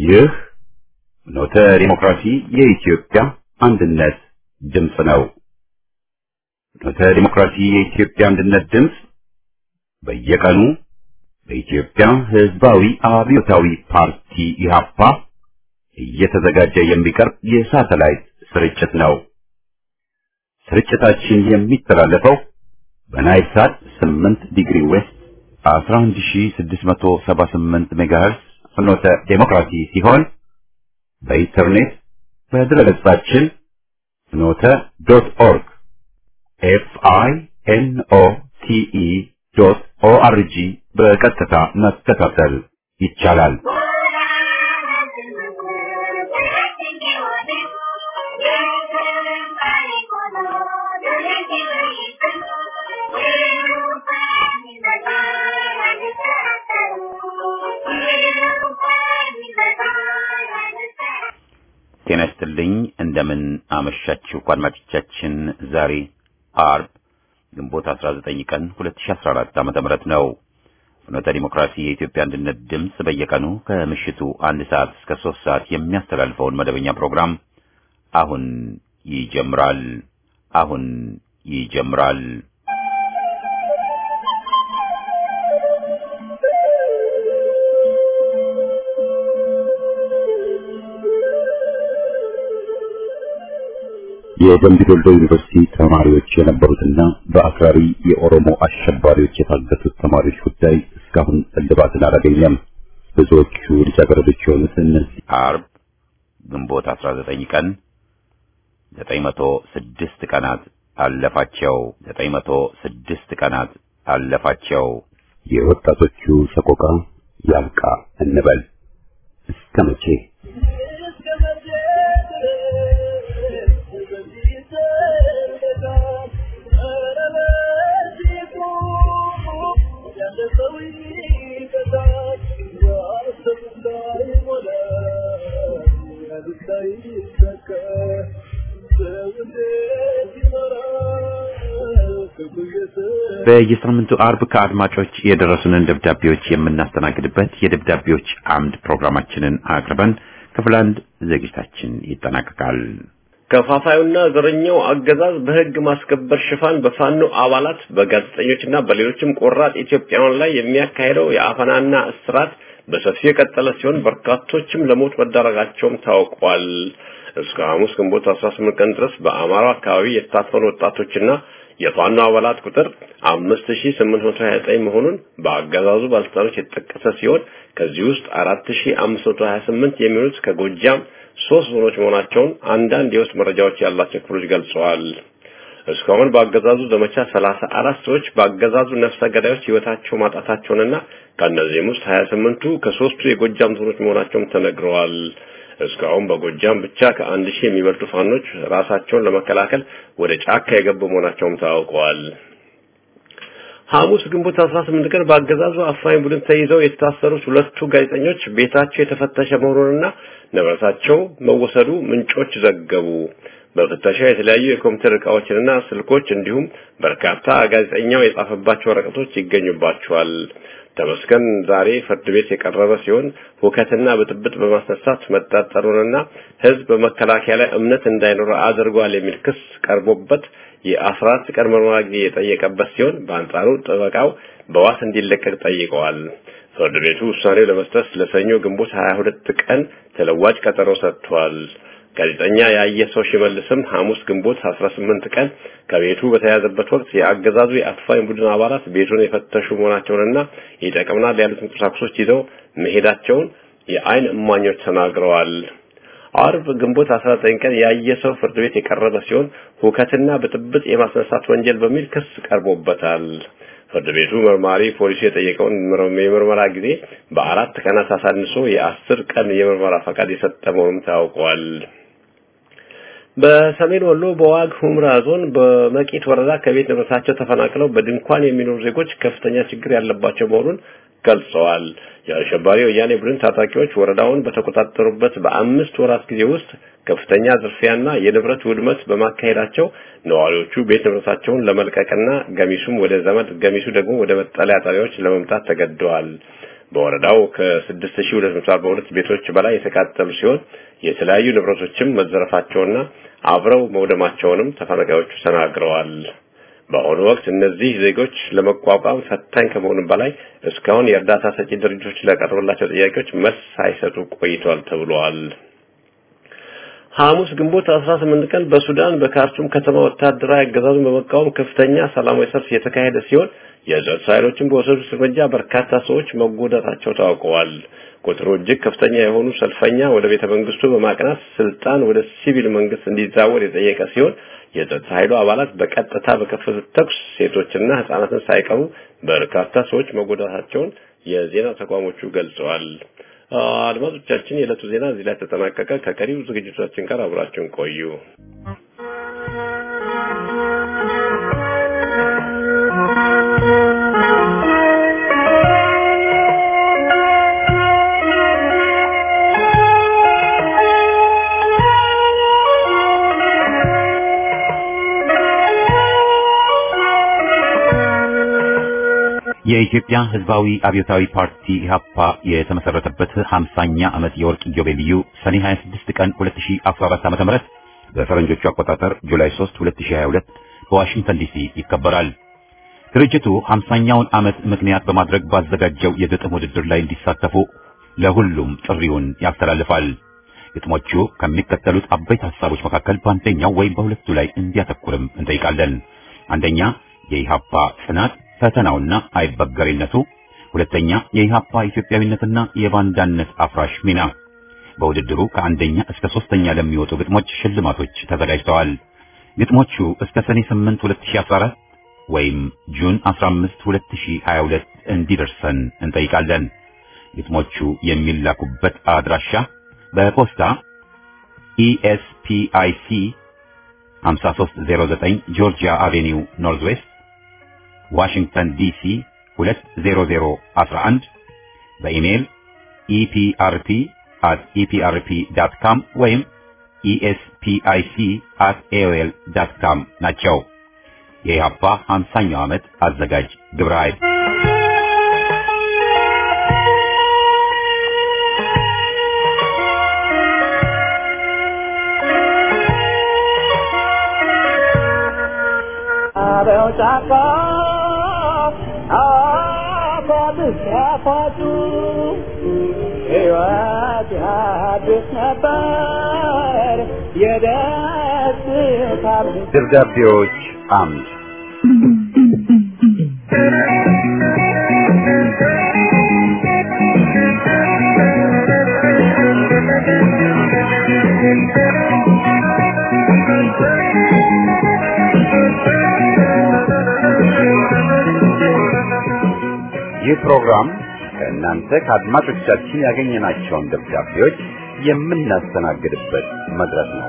ይህ ኖተ ዲሞክራሲ የኢትዮጵያ አንድነት ድምፅ ነው። ኖተ ዲሞክራሲ የኢትዮጵያ አንድነት ድምፅ በየቀኑ በኢትዮጵያ ሕዝባዊ አብዮታዊ ፓርቲ ኢህአፓ እየተዘጋጀ የሚቀርብ የሳተላይት ስርጭት ነው። ስርጭታችን የሚተላለፈው በናይል ሳት 8 ዲግሪ ዌስት 11678 ሜጋሄርስ ፍኖተ ዴሞክራሲ ሲሆን በኢንተርኔት በድረገጻችን ፍኖተ ዶት ኦርግ ኤፍ አይ ኤን ኦ ቲ ኢ ዶት ኦ አር ጂ በቀጥታ መከታተል ይቻላል። ጤና ይስጥልኝ። እንደምን አመሻችሁ አድማጮቻችን። ዛሬ አርብ ግንቦት 19 ቀን 2014 ዓመተ ምህረት ነው። ፍኖተ ዲሞክራሲ የኢትዮጵያ አንድነት ድምፅ በየቀኑ ከምሽቱ አንድ ሰዓት እስከ ሶስት ሰዓት የሚያስተላልፈውን መደበኛ ፕሮግራም አሁን ይጀምራል። አሁን ይጀምራል። የደምቢ ዶልዶ ዩኒቨርሲቲ ተማሪዎች የነበሩትና በአክራሪ የኦሮሞ አሸባሪዎች የታገቱት ተማሪዎች ጉዳይ እስካሁን እልባትን አላገኘም። ብዙዎቹ ልጃገረዶች የሆኑት እነዚህ አርብ ግንቦት 19 ቀን 906 ቀናት አለፋቸው 906 ቀናት አለፋቸው። የወጣቶቹ ሰቆቃ ያብቃ እንበል እስከ መቼ? በየሳምንቱ አርብ ከአድማጮች የደረሱንን ደብዳቤዎች የምናስተናግድበት የደብዳቤዎች አምድ ፕሮግራማችንን አቅርበን ክፍል አንድ ዝግጅታችን ይጠናቀቃል። ከፋፋዩና ዘረኛው አገዛዝ በሕግ ማስከበር ሽፋን በፋኖ አባላት በጋዜጠኞችና በሌሎችም ቆራጥ ኢትዮጵያውያን ላይ የሚያካሄደው የአፈናና እስራት በሰፊው የቀጠለ ሲሆን በርካቶችም ለሞት መዳረጋቸውም ታውቋል። እስከ ሐሙስ ግንቦት 18 ቀን ድረስ በአማራው አካባቢ የታፈኑ ወጣቶችና የፋኖ አባላት ቁጥር 5829 መሆኑን በአገዛዙ ባለስልጣኖች የተጠቀሰ ሲሆን ከዚህ ውስጥ 4528 የሚሆኑት ከጎጃም ሶስት ዞኖች መሆናቸውን አንዳንድ የውስጥ መረጃዎች ያላቸው ክፍሎች ገልጸዋል። እስካሁን በአገዛዙ ዘመቻ 34 ሰዎች በአገዛዙ ነፍሰ ገዳዮች ህይወታቸው ማጣታቸውንና ከእነዚህም ውስጥ 28ቱ ከሶስቱ የጎጃም ዞኖች መሆናቸውም ተነግረዋል። እስካሁን በጎጃም ብቻ ከአንድ ሺህ የሚበልጡ ፋኖች ራሳቸውን ለመከላከል ወደ ጫካ የገቡ መሆናቸውም ታውቀዋል። ሐሙስ ግንቦት 18 ቀን በአገዛዙ አፋኝ ቡድን ተይዘው የታሰሩት ሁለቱ ጋዜጠኞች ቤታቸው የተፈተሸ መሆኑንና ንብረታቸው መወሰዱ ምንጮች ዘገቡ። በፍተሻ የተለያዩ የኮምፒውተር ዕቃዎችንና ስልኮች እንዲሁም በርካታ ጋዜጠኛው የጻፈባቸው ወረቀቶች ይገኙባቸዋል። ተመስገን ዛሬ ፍርድ ቤት የቀረበ ሲሆን ሁከትና ብጥብጥ በማስነሳት መጠርጠሩንና ሕዝብ በመከላከያ ላይ እምነት እንዳይኖር አድርጓል የሚል ክስ ቀርቦበት የአስራ አራት ቀን ምርመራ ጊዜ የጠየቀበት ሲሆን በአንጻሩ ጠበቃው በዋስ እንዲለቀቅ ጠይቀዋል። ፍርድ ቤቱ ውሳኔው ለመስጠት ለሰኞ ግንቦት 22 ቀን ተለዋጭ ቀጠሮ ሰጥቷል። ጋዜጠኛ ያየ ሰው ሽመልስም ሐሙስ ግንቦት 18 ቀን ከቤቱ በተያዘበት ወቅት የአገዛዙ የአፋኝ ቡድን አባላት ቤቱን የፈተሹ መሆናቸውንና ይጠቅምናል ያሉትን ቁሳቁሶች ይዘው መሄዳቸውን የአይን እማኞች ተናግረዋል። አርብ ግንቦት 19 ቀን ያየ ሰው ፍርድ ቤት የቀረበ ሲሆን ሁከትና ብጥብጥ የማስነሳት ወንጀል በሚል ክስ ቀርቦበታል። ፍርድ ቤቱ መርማሪ ፖሊሱ የጠየቀውን የምርመራ ጊዜ በአራት ቀናት አሳንሶ የአስር ቀን የምርመራ ፈቃድ የሰጠ መሆኑም ታውቋል። በሰሜን ወሎ በዋግ ሁምራ ዞን በመቂት ወረዳ ከቤት ንብረታቸው ተፈናቅለው በድንኳን የሚኖሩ ዜጎች ከፍተኛ ችግር ያለባቸው መሆኑን ገልጸዋል። የአሸባሪ ወያኔ ቡድን ታጣቂዎች ወረዳውን በተቆጣጠሩበት በአምስት ወራት ጊዜ ውስጥ ከፍተኛ ዝርፊያና የንብረት ውድመት በማካሄዳቸው ነዋሪዎቹ ቤት ንብረታቸውን ለመልቀቅና ገሚሱም ወደ ዘመድ ገሚሱ ደግሞ ወደ መጠለያ ጣቢያዎች ለመምጣት ተገደዋል። በወረዳው ከ6242 ቤቶች በላይ የተቃጠሉ ሲሆን የተለያዩ ንብረቶችም መዘረፋቸውና አብረው መውደማቸውንም ተፈናቃዮቹ ተናግረዋል። በአሁኑ ወቅት እነዚህ ዜጎች ለመቋቋም ፈታኝ ከመሆኑም በላይ እስካሁን የእርዳታ ሰጪ ድርጅቶች ለቀረበላቸው ጥያቄዎች መልስ ሳይሰጡ ቆይተዋል ተብሏል። ሐሙስ ግንቦት 18 ቀን በሱዳን በካርቱም ከተማ ወታደራዊ አገዛዙን በመቃወም ከፍተኛ ሰላማዊ ሰልፍ የተካሄደ ሲሆን የጸጥታ ኃይሎችን በወሰዱት እርምጃ በርካታ ሰዎች መጎዳታቸው ታውቀዋል። ቁጥሩ እጅግ ከፍተኛ የሆኑ ሰልፈኛ ወደ ቤተ መንግስቱ በማቅናት ስልጣን ወደ ሲቪል መንግስት እንዲዛወር የጠየቀ ሲሆን የጸጥታ ኃይሉ አባላት በቀጥታ በከፈቱት ተኩስ ሴቶችና ህጻናትን ሳይቀሩ በርካታ ሰዎች መጎዳታቸውን የዜና ተቋሞቹ ገልጸዋል። አድማጮቻችን፣ የዕለቱ ዜና እዚህ ላይ ተጠናቀቀ። ከቀሪው ዝግጅቶቻችን ጋር አብራችሁን ቆዩ። የኢትዮጵያ ሕዝባዊ አብዮታዊ ፓርቲ ኢህአፓ የተመሰረተበት 50ኛ ዓመት የወርቅ ኢዮቤልዩ ሰኔ 26 ቀን 2014 ዓ.ም በፈረንጆቹ አቆጣጠር ጁላይ 3 2022 በዋሽንግተን ዲሲ ይከበራል። ድርጅቱ 50ኛውን ዓመት ምክንያት በማድረግ ባዘጋጀው የግጥም ውድድር ላይ እንዲሳተፉ ለሁሉም ጥሪውን ያስተላልፋል። ግጥሞቹ ከሚከተሉት አበይት ሐሳቦች መካከል በአንደኛው ወይም በሁለቱ ላይ እንዲያተኩርም እንጠይቃለን። አንደኛ የኢህአፓ ጽናት ፈተናውና አይበገሬነቱ፣ ሁለተኛ የኢህአፓ ኢትዮጵያዊነትና የባንዳነት አፍራሽ ሚና። በውድድሩ ከአንደኛ እስከ ሶስተኛ ለሚወጡ ግጥሞች ሽልማቶች ተዘጋጅተዋል። ግጥሞቹ እስከ ሰኔ 8 2014 ወይም ጁን 15 2022 እንዲደርሰን እንጠይቃለን። ግጥሞቹ የሚላኩበት አድራሻ በፖስታ ኢኤስፒአይሲ 5309 ጆርጂያ አቬኒው ኖርዝ ዌስት ዋሽንግተን ዲሲ 20011 በኢሜይል ኢፒአርፒ at eprp.com ወይም espic at aol.com ናቸው። የኢህአፓ 50ኛው ዓመት አዘጋጅ ግብረ ኃይል አበው ጫካ አባብስ ያፋጩ ሕይወት ያድስ ነበር የደስታ ደብዳቤዎች አምድ ይህ ፕሮግራም ከእናንተ ከአድማጮቻችን ያገኘናቸውን ደብዳቤዎች የምናስተናግድበት መድረክ ነው።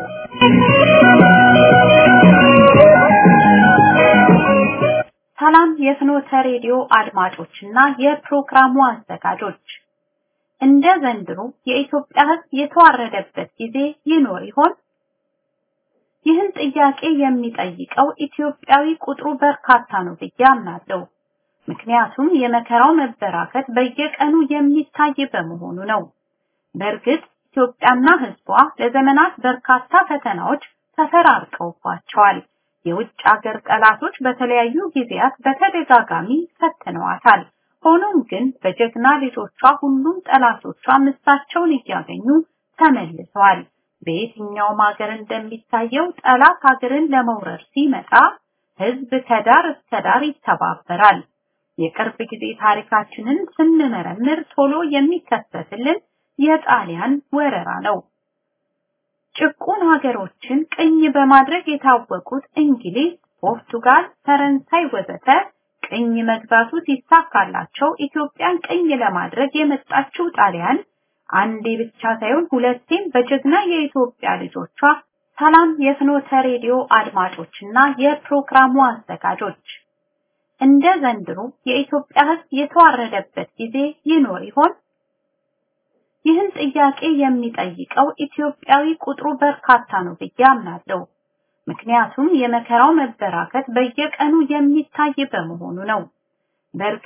ሰላም የፍኖተ ሬዲዮ አድማጮችና የፕሮግራሙ አዘጋጆች፣ እንደ ዘንድሮ የኢትዮጵያ ሕዝብ የተዋረደበት ጊዜ ይኖር ይሆን? ይህን ጥያቄ የሚጠይቀው ኢትዮጵያዊ ቁጥሩ በርካታ ነው ብዬ አምናለሁ። ምክንያቱም የመከራው መበራከት በየቀኑ የሚታይ በመሆኑ ነው። በእርግጥ ኢትዮጵያና ሕዝቧ ለዘመናት በርካታ ፈተናዎች ተፈራርቀውባቸዋል። የውጭ ሀገር ጠላቶች በተለያዩ ጊዜያት በተደጋጋሚ ፈትነዋታል። ሆኖም ግን በጀግና ልጆቿ ሁሉም ጠላቶቿ ምሳቸውን እያገኙ ተመልሰዋል። በየትኛውም ሀገር እንደሚታየው ጠላት ሀገርን ለመውረር ሲመጣ ህዝብ ከዳር እስከ ዳር ይተባበራል። የቅርብ ጊዜ ታሪካችንን ስንመረምር ቶሎ የሚከሰትልን የጣሊያን ወረራ ነው። ጭቁን ሀገሮችን ቅኝ በማድረግ የታወቁት እንግሊዝ፣ ፖርቱጋል፣ ፈረንሳይ ወዘተ ቅኝ መግዛቱ ሲሳካላቸው ኢትዮጵያን ቅኝ ለማድረግ የመጣችው ጣሊያን አንዴ ብቻ ሳይሆን ሁለቴም በጀግና የኢትዮጵያ ልጆቿ ሰላም የፍኖተ ሬዲዮ አድማጮችና የፕሮግራሙ አዘጋጆች እንደ ዘንድሮ የኢትዮጵያ ሕዝብ የተዋረደበት ጊዜ ይኖር ይሆን? ይህን ጥያቄ የሚጠይቀው ኢትዮጵያዊ ቁጥሩ በርካታ ነው ብዬ አምናለሁ። ምክንያቱም የመከራው መበራከት በየቀኑ የሚታይ በመሆኑ ነው። በእርግጥ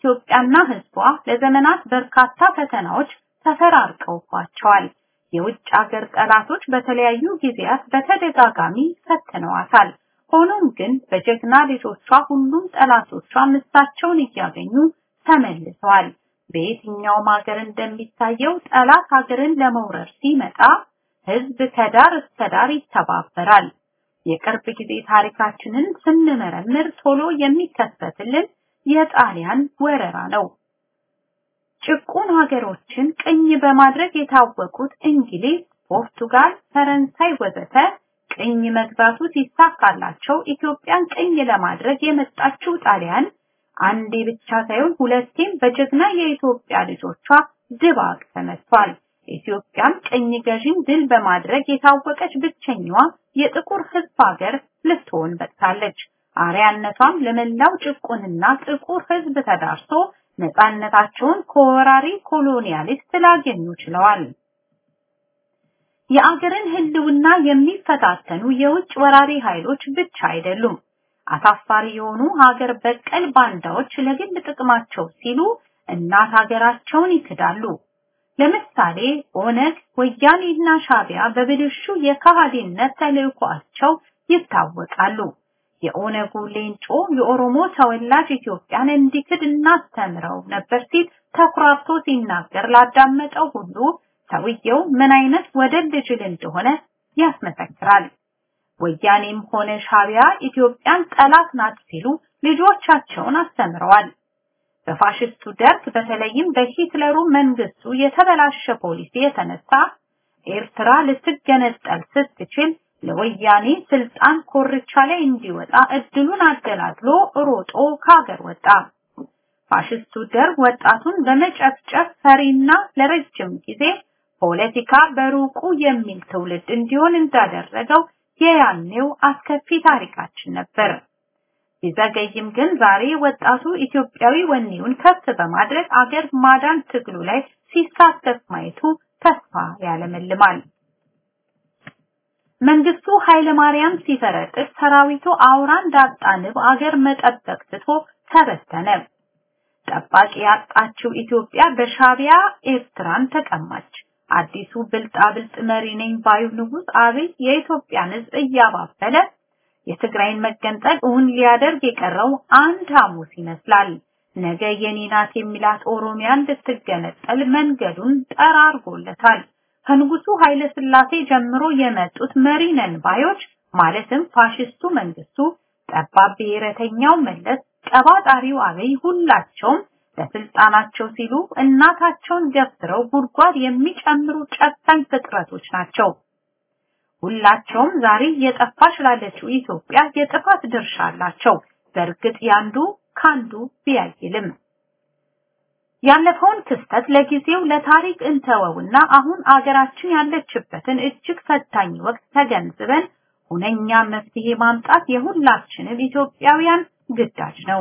ኢትዮጵያና ሕዝቧ ለዘመናት በርካታ ፈተናዎች ተፈራርቀውባቸዋል። የውጭ ሀገር ጠላቶች በተለያዩ ጊዜያት በተደጋጋሚ ፈትነዋታል። ሆኖም ግን በጀግና ልጆቿ ሁሉም ጠላቶቿ ምሳቸውን እያገኙ ተመልሰዋል። በየትኛውም ሀገር እንደሚታየው ጠላት ሀገርን ለመውረር ሲመጣ ህዝብ ከዳር እስከ ዳር ይተባበራል። የቅርብ ጊዜ ታሪካችንን ስንመረምር ቶሎ የሚከሰትልን የጣሊያን ወረራ ነው። ጭቁን ሀገሮችን ቅኝ በማድረግ የታወቁት እንግሊዝ፣ ፖርቱጋል፣ ፈረንሳይ ወዘተ ቅኝ መግዛቱ ሲሳካላቸው ኢትዮጵያን ቅኝ ለማድረግ የመጣችው ጣሊያን አንዴ ብቻ ሳይሆን ሁለቴም በጀግና የኢትዮጵያ ልጆቿ ድባቅ ተመቷል። ኢትዮጵያም ቅኝ ገዢን ድል በማድረግ የታወቀች ብቸኛዋ የጥቁር ህዝብ ሀገር ልትሆን በቅታለች። አርያነቷም ለመላው ጭቁንና ጥቁር ህዝብ ተዳርሶ ነፃነታቸውን ከወራሪ ኮሎኒያሊስት ላገኙ ችለዋል። የአገርን ህልውና የሚፈታተኑ የውጭ ወራሪ ኃይሎች ብቻ አይደሉም። አሳፋሪ የሆኑ ሀገር በቀል ባንዳዎች ለግል ጥቅማቸው ሲሉ እናት ሀገራቸውን ይክዳሉ። ለምሳሌ ኦነግ፣ ወያኔና ሻቢያ በብልሹ የካሃዲነት ተልዕኳቸው ይታወቃሉ። የኦነጉ ሌንጮ የኦሮሞ ተወላጅ ኢትዮጵያን እንዲክድ እናስተምረው ነበር ሲል ተኩራርቶ ሲናገር ላዳመጠው ሁሉ ሰውየው ምን አይነት ወደድ ጅል እንደሆነ ያስመሰክራል። ወያኔም ሆነ ሻቢያ ኢትዮጵያን ጠላት ናት ሲሉ ልጆቻቸውን አስተምረዋል። በፋሽስቱ ደርግ በተለይም በሂትለሩ መንግስቱ የተበላሸ ፖሊሲ የተነሳ ኤርትራ ልትገነጠል ስትችል ለወያኔ ስልጣን ኮርቻ ላይ እንዲወጣ እድሉን አደላድሎ ሮጦ ከሀገር ወጣ። ፋሽስቱ ደርግ ወጣቱን በመጨፍጨፍ ፈሪና ለረጅም ጊዜ ፖለቲካ በሩቁ የሚል ትውልድ እንዲሆን እንዳደረገው የያኔው አስከፊ ታሪካችን ነበር። ቢዘገይም ግን ዛሬ ወጣቱ ኢትዮጵያዊ ወኔውን ከፍ በማድረግ አገር ማዳን ትግሉ ላይ ሲሳተፍ ማየቱ ተስፋ ያለመልማል። መንግስቱ ኃይለ ማርያም ሲፈረጥጥ ሰራዊቱ አውራ እንዳጣ ንብ አገር መጠበቅ ትቶ ተበተነ። ጠባቂ ያጣችው ኢትዮጵያ በሻቢያ ኤርትራን ተቀማች። አዲሱ ብልጣ ብልጥ መሪ ነኝ ባዩ ንጉስ አብይ የኢትዮጵያን ሕዝብ እያባበለ የትግራይን መገንጠል እውን ሊያደርግ የቀረው አንድ ሐሙስ ይመስላል። ነገ የኔ ናት የሚላት ኦሮሚያን ልትገነጠል መንገዱን ጠራርጎለታል። ከንጉሱ ኃይለ ሥላሴ ጀምሮ የመጡት መሪ ነን ባዮች ማለትም ፋሽስቱ መንግስቱ፣ ጠባብ ብሔረተኛው መለስ፣ ቀባጣሪው አብይ ሁላቸውም ለስልጣናቸው ሲሉ እናታቸውን ገፍትረው ጉድጓድ የሚጨምሩ ጨካኝ ፍጥረቶች ናቸው። ሁላቸውም ዛሬ የጠፋች ላለችው ኢትዮጵያ የጥፋት ድርሻ አላቸው። በእርግጥ ያንዱ ካንዱ ቢያይልም ያለፈውን ክስተት ለጊዜው ለታሪክ እንተወውና አሁን አገራችን ያለችበትን እጅግ ፈታኝ ወቅት ተገንዝበን ሁነኛ መፍትሄ ማምጣት የሁላችንም ኢትዮጵያውያን ግዳጅ ነው።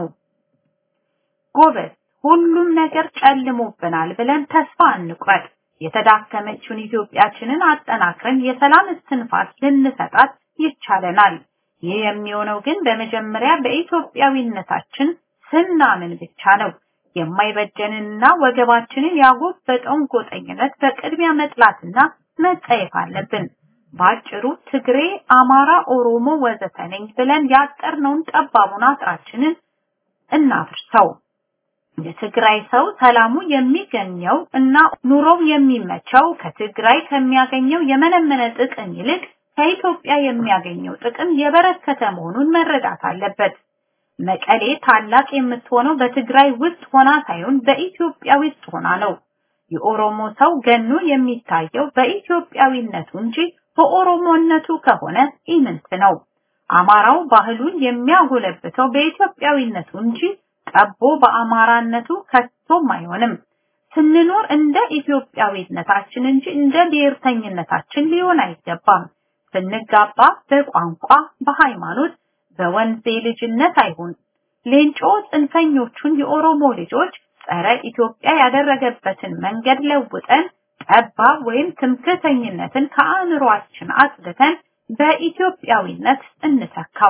ጎበዝ፣ ሁሉም ነገር ጨልሞብናል ብለን ተስፋ እንቁረጥ። የተዳከመችውን ኢትዮጵያችንን አጠናክረን የሰላም እስትንፋስ ልንሰጣት ይቻለናል። ይህ የሚሆነው ግን በመጀመሪያ በኢትዮጵያዊነታችን ስናምን ብቻ ነው። የማይበጀንንና ወገባችንን ያጎበጠውን ጎጠኝነት በቅድሚያ መጥላትና መጸየፍ አለብን። ባጭሩ ትግሬ፣ አማራ፣ ኦሮሞ ወዘተ ነኝ ብለን ያጠርነውን ጠባቡን አጥራችንን እናፍርሰው። የትግራይ ሰው ሰላሙ የሚገኘው እና ኑሮው የሚመቸው ከትግራይ ከሚያገኘው የመነመነ ጥቅም ይልቅ ከኢትዮጵያ የሚያገኘው ጥቅም የበረከተ መሆኑን መረዳት አለበት። መቀሌ ታላቅ የምትሆነው በትግራይ ውስጥ ሆና ሳይሆን በኢትዮጵያ ውስጥ ሆና ነው። የኦሮሞ ሰው ገኖ የሚታየው በኢትዮጵያዊነቱ እንጂ በኦሮሞነቱ ከሆነ ኢምንት ነው። አማራው ባህሉን የሚያጎለብተው በኢትዮጵያዊነቱ እንጂ ጠቦ በአማራነቱ ከቶም አይሆንም። ስንኖር እንደ ኢትዮጵያዊነታችን እንጂ እንደ ብሔርተኝነታችን ሊሆን አይገባም። ስንጋባ በቋንቋ፣ በሃይማኖት፣ በወንዜ ልጅነት አይሁን። ሌንጮ ጽንፈኞቹን የኦሮሞ ልጆች ጸረ ኢትዮጵያ ያደረገበትን መንገድ ለውጠን ጠባብ ወይም ትምክህተኝነትን ከአእምሯችን አጽድተን በኢትዮጵያዊነት እንተካው።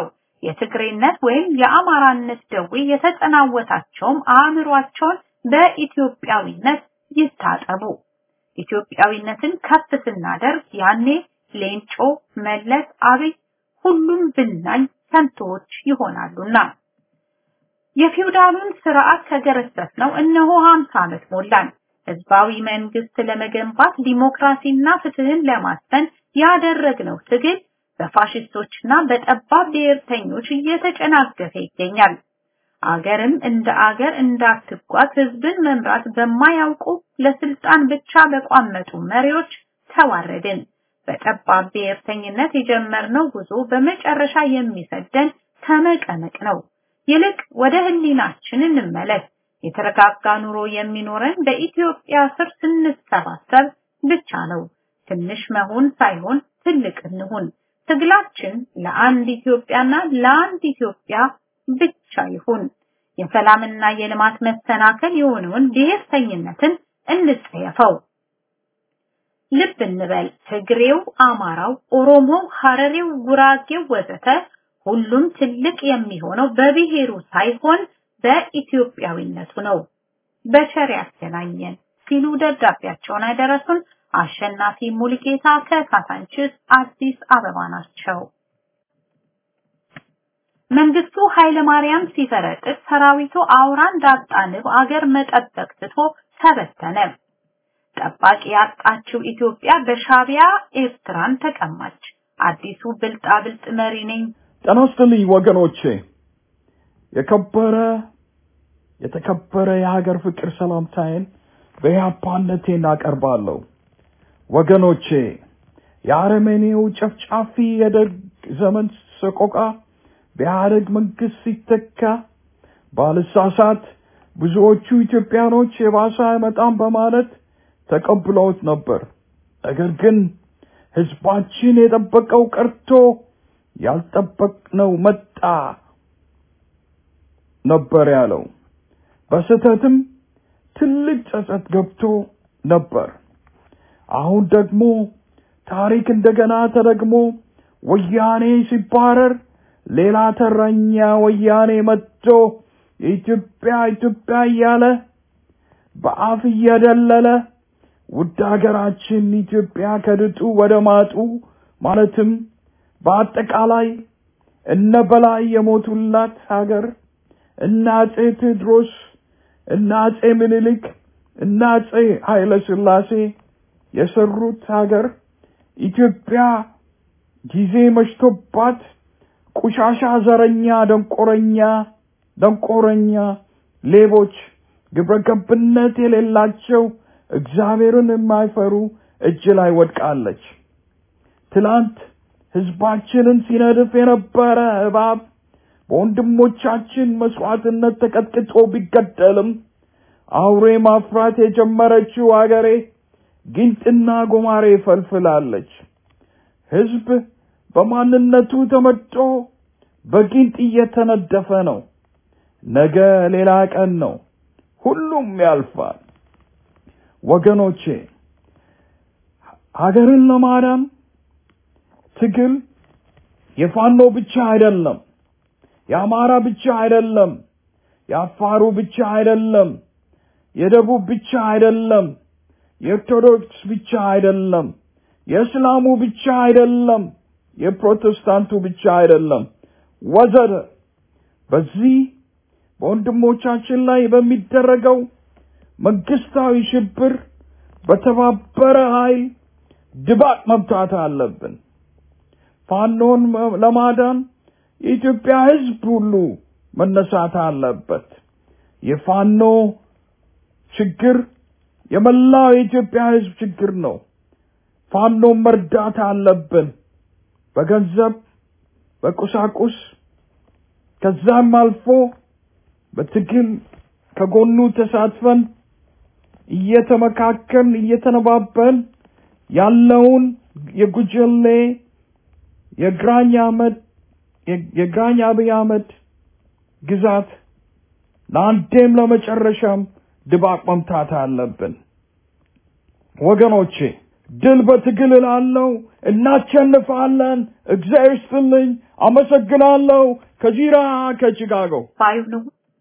የትግሬነት ወይም የአማራነት ደዌ የተጠናወታቸውም አእምሯቸውን በኢትዮጵያዊነት ይታጠቡ። ኢትዮጵያዊነትን ከፍ ስናደርግ ያኔ ሌንጮ፣ መለስ፣ አብይ ሁሉም ብናኝ ከንቶዎች ይሆናሉና የፊውዳሉን ስርዓት ከገረሰስ ነው እነሆ 50 ዓመት ሞላን። ህዝባዊ መንግስት ለመገንባት ዲሞክራሲና ፍትህን ለማስፈን ያደረግነው ትግል በፋሽስቶችና በጠባብ ብሔርተኞች እየተጨናገፈ ይገኛል። አገርም እንደ አገር እንዳትጓዝ ህዝብን መምራት በማያውቁ ለስልጣን ብቻ በቋመጡ መሪዎች ተዋረድን። በጠባብ ብሔርተኝነት የጀመርነው ጉዞ በመጨረሻ የሚሰደን ከመቀመቅ ነው። ይልቅ ወደ ህሊናችን እንመለስ። የተረጋጋ ኑሮ የሚኖረን በኢትዮጵያ ስር ስንሰባሰብ ብቻ ነው። ትንሽ መሆን ሳይሆን ትልቅ እንሁን። ትግላችን ለአንድ ኢትዮጵያና ለአንድ ኢትዮጵያ ብቻ ይሁን። የሰላምና የልማት መሰናከል የሆነውን ብሔርተኝነትን እንጸየፈው። ልብ እንበል። ትግሬው፣ አማራው፣ ኦሮሞው፣ ሐረሬው፣ ጉራጌው ወዘተ ሁሉም ትልቅ የሚሆነው በብሔሩ ሳይሆን በኢትዮጵያዊነቱ ነው። በቸር ያገናኘን ሲሉ ደብዳቤያቸውን ያደረሱን አሸናፊ ሙልጌታ ከካሳንችስ አዲስ አበባ ናቸው። መንግስቱ ኃይለማርያም ሲፈረጥጥ ሰራዊቱ አውራን ዳጣ ንብ አገር መጠበቅ ትቶ ተበተነ። ጠባቂ ያጣችው ኢትዮጵያ በሻቢያ ኤርትራን ተቀማች። አዲሱ ብልጣ ብልጥ መሪ ነኝ ጤና ይስጥልኝ ወገኖቼ። የከበረ የተከበረ የሀገር ፍቅር ሰላምታዬን በኢህአፓነቴ እናቀርባለሁ። ወገኖቼ የአረመኔው ጨፍጫፊ የደርግ ዘመን ሰቆቃ በኢህአደግ መንግስት ሲተካ ባልሳሳት ብዙዎቹ ኢትዮጵያኖች የባሰ አይመጣም በማለት ተቀብለውት ነበር። ነገር ግን ህዝባችን የጠበቀው ቀርቶ ያልጠበቅነው መጣ ነበር ያለው። በስህተትም ትልቅ ጸጸት ገብቶ ነበር። አሁን ደግሞ ታሪክ እንደገና ተደግሞ ወያኔ ሲባረር ሌላ ተረኛ ወያኔ መጥቶ የኢትዮጵያ ኢትዮጵያ እያለ በአፍ እየደለለ ውድ ሀገራችን ኢትዮጵያ ከድጡ ወደ ማጡ ማለትም በአጠቃላይ እነ በላይ የሞቱላት ሀገር እነ አጼ ቴዎድሮስ እነ አጼ ምኒልክ እነ አጼ ኃይለ ሥላሴ የሰሩት ሀገር ኢትዮጵያ ጊዜ መሽቶባት ቁሻሻ ዘረኛ ደንቆረኛ ደንቆረኛ ሌቦች ግብረገብነት የሌላቸው እግዚአብሔርን የማይፈሩ እጅ ላይ ወድቃለች። ትላንት ህዝባችንን ሲነድፍ የነበረ እባብ በወንድሞቻችን መስዋዕትነት ተቀጥቅጦ ቢገደልም አውሬ ማፍራት የጀመረችው አገሬ ጊንጥና ጎማሬ ፈልፍላለች። ህዝብ በማንነቱ ተመርጦ በጊንጥ እየተነደፈ ነው። ነገ ሌላ ቀን ነው። ሁሉም ያልፋል። ወገኖቼ ሀገርን ለማዳን ትግል የፋኖ ብቻ አይደለም፣ የአማራ ብቻ አይደለም፣ የአፋሩ ብቻ አይደለም፣ የደቡብ ብቻ አይደለም፣ የኦርቶዶክስ ብቻ አይደለም፣ የእስላሙ ብቻ አይደለም፣ የፕሮቴስታንቱ ብቻ አይደለም፣ ወዘተ በዚህ በወንድሞቻችን ላይ በሚደረገው መንግስታዊ ሽብር በተባበረ ኃይል ድባቅ መምታት አለብን። ፋኖን ለማዳን የኢትዮጵያ ህዝብ ሁሉ መነሳት አለበት። የፋኖ ችግር የመላው የኢትዮጵያ ህዝብ ችግር ነው። ፋኖን መርዳት አለብን። በገንዘብ፣ በቁሳቁስ ከዛም አልፎ በትግል ከጎኑ ተሳትፈን እየተመካከልን እየተነባበን ያለውን የጉጀሌ የግራኝ አህመድ የግራኝ አብይ አህመድ ግዛት ለአንዴም ለመጨረሻም ድባቅ መምታት አለብን። ወገኖቼ ድል በትግል እላለሁ። እናሸንፋለን። እግዚአብሔር ይስጥልኝ። አመሰግናለሁ። ከጂራ ከቺካጎ ባዩ ነው።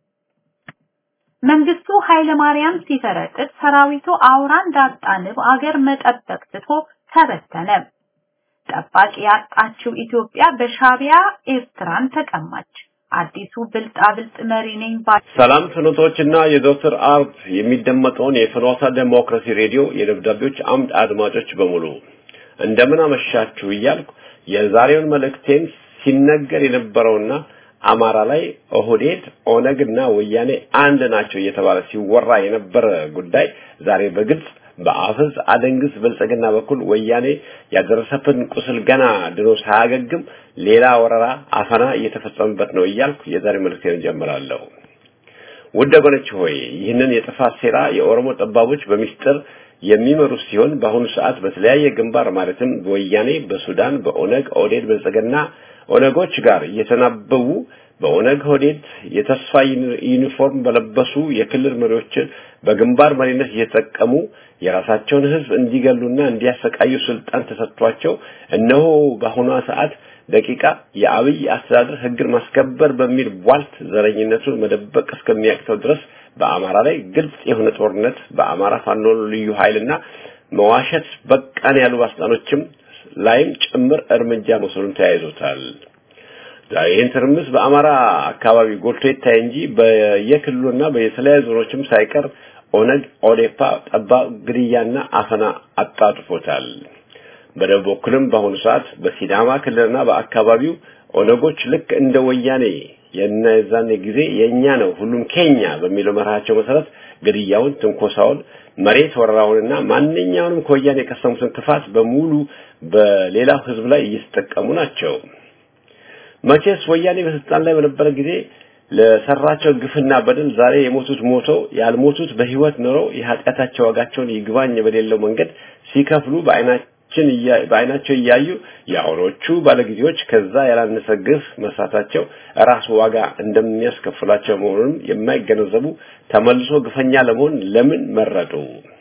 መንግስቱ ኃይለማርያም ሲፈረጥጥ ሰራዊቱ አውራ እንዳጣ ንብ አገር መጠበቅ ትቶ ተበተነ። ጠባቂ ያጣችው ኢትዮጵያ በሻቢያ ኤርትራን ተቀማች። አዲሱ ብልጣብልጥ መሪ ነኝ ባይ ሰላም ፍኖቶችና የዶክተር አርብ የሚደመጠውን የፍኖተ ዴሞክራሲ ሬዲዮ የደብዳቤዎች አምድ አድማጮች በሙሉ እንደምን አመሻችሁ እያልኩ የዛሬውን መልእክቴን ሲነገር የነበረውና አማራ ላይ ኦህዴድ ኦነግና ወያኔ አንድ ናቸው እየተባለ ሲወራ የነበረ ጉዳይ ዛሬ በግልጽ በአፍዝ አደንግስ ብልጽግና በኩል ወያኔ ያደረሰብን ቁስል ገና ድኖ ሳያገግም ሌላ ወረራ አፈና እየተፈጸመበት ነው እያልኩ የዛሬ መልእክቴን ጀምራለሁ። ውድ ወገኖች ሆይ ይህንን የጥፋት ሴራ የኦሮሞ ጠባቦች በሚስጥር የሚመሩ ሲሆን በአሁኑ ሰዓት በተለያየ ግንባር ማለትም በወያኔ፣ በሱዳን፣ በኦነግ ኦህዴድ ብልጽግና ኦነጎች ጋር እየተናበቡ በኦነግ ኦህዴድ የተስፋ ዩኒፎርም በለበሱ የክልል መሪዎችን በግንባር መሪነት እየተጠቀሙ የራሳቸውን ሕዝብ እንዲገሉና እንዲያሰቃዩ ስልጣን ተሰጥቷቸው እነሆ በአሁኗ ሰዓት ደቂቃ የአብይ አስተዳደር ሕግን ማስከበር በሚል ቧልት ዘረኝነቱን መደበቅ እስከሚያቅተው ድረስ በአማራ ላይ ግልጽ የሆነ ጦርነት በአማራ ፋኖ ልዩ ኃይልና መዋሸት በቃን ያሉ ባለስልጣኖችም ላይም ጭምር እርምጃ መውሰዱን ተያይዞታል። ይህን ትርምስ በአማራ አካባቢ ጎልቶ ይታይ እንጂ በየክልሉና በየተለያዩ ዞኖችም ሳይቀር ኦነግ ኦዴፓ ጠባብ ግድያና አፈና አጣጥፎታል። በደቡብ በኩልም በአሁኑ ሰዓት በሲዳማ ክልልና በአካባቢው ኦነጎች ልክ እንደ ወያኔ የነዛኔ ጊዜ የኛ ነው ሁሉም ኬኛ በሚለው መርሃቸው መሰረት ግድያውን፣ ትንኮሳውን፣ መሬት ወረራውንና ማንኛውንም ከወያኔ የቀሰሙትን ክፋት በሙሉ በሌላው ህዝብ ላይ እየተጠቀሙ ናቸው። መቼስ ወያኔ በስልጣን ላይ በነበረ ጊዜ ለሰራቸው ግፍና በደል ዛሬ የሞቱት ሞተው ያልሞቱት በህይወት ኖረው የኃጢአታቸው ዋጋቸውን ይግባኝ በሌለው መንገድ ሲከፍሉ በአይናችን በአይናቸው እያዩ የአሁኖቹ ባለጊዜዎች ከዛ ያላነሰ ግፍ መስራታቸው ራሱ ዋጋ እንደሚያስከፍላቸው መሆኑንም የማይገነዘቡ ተመልሶ ግፈኛ ለመሆን ለምን መረጡ?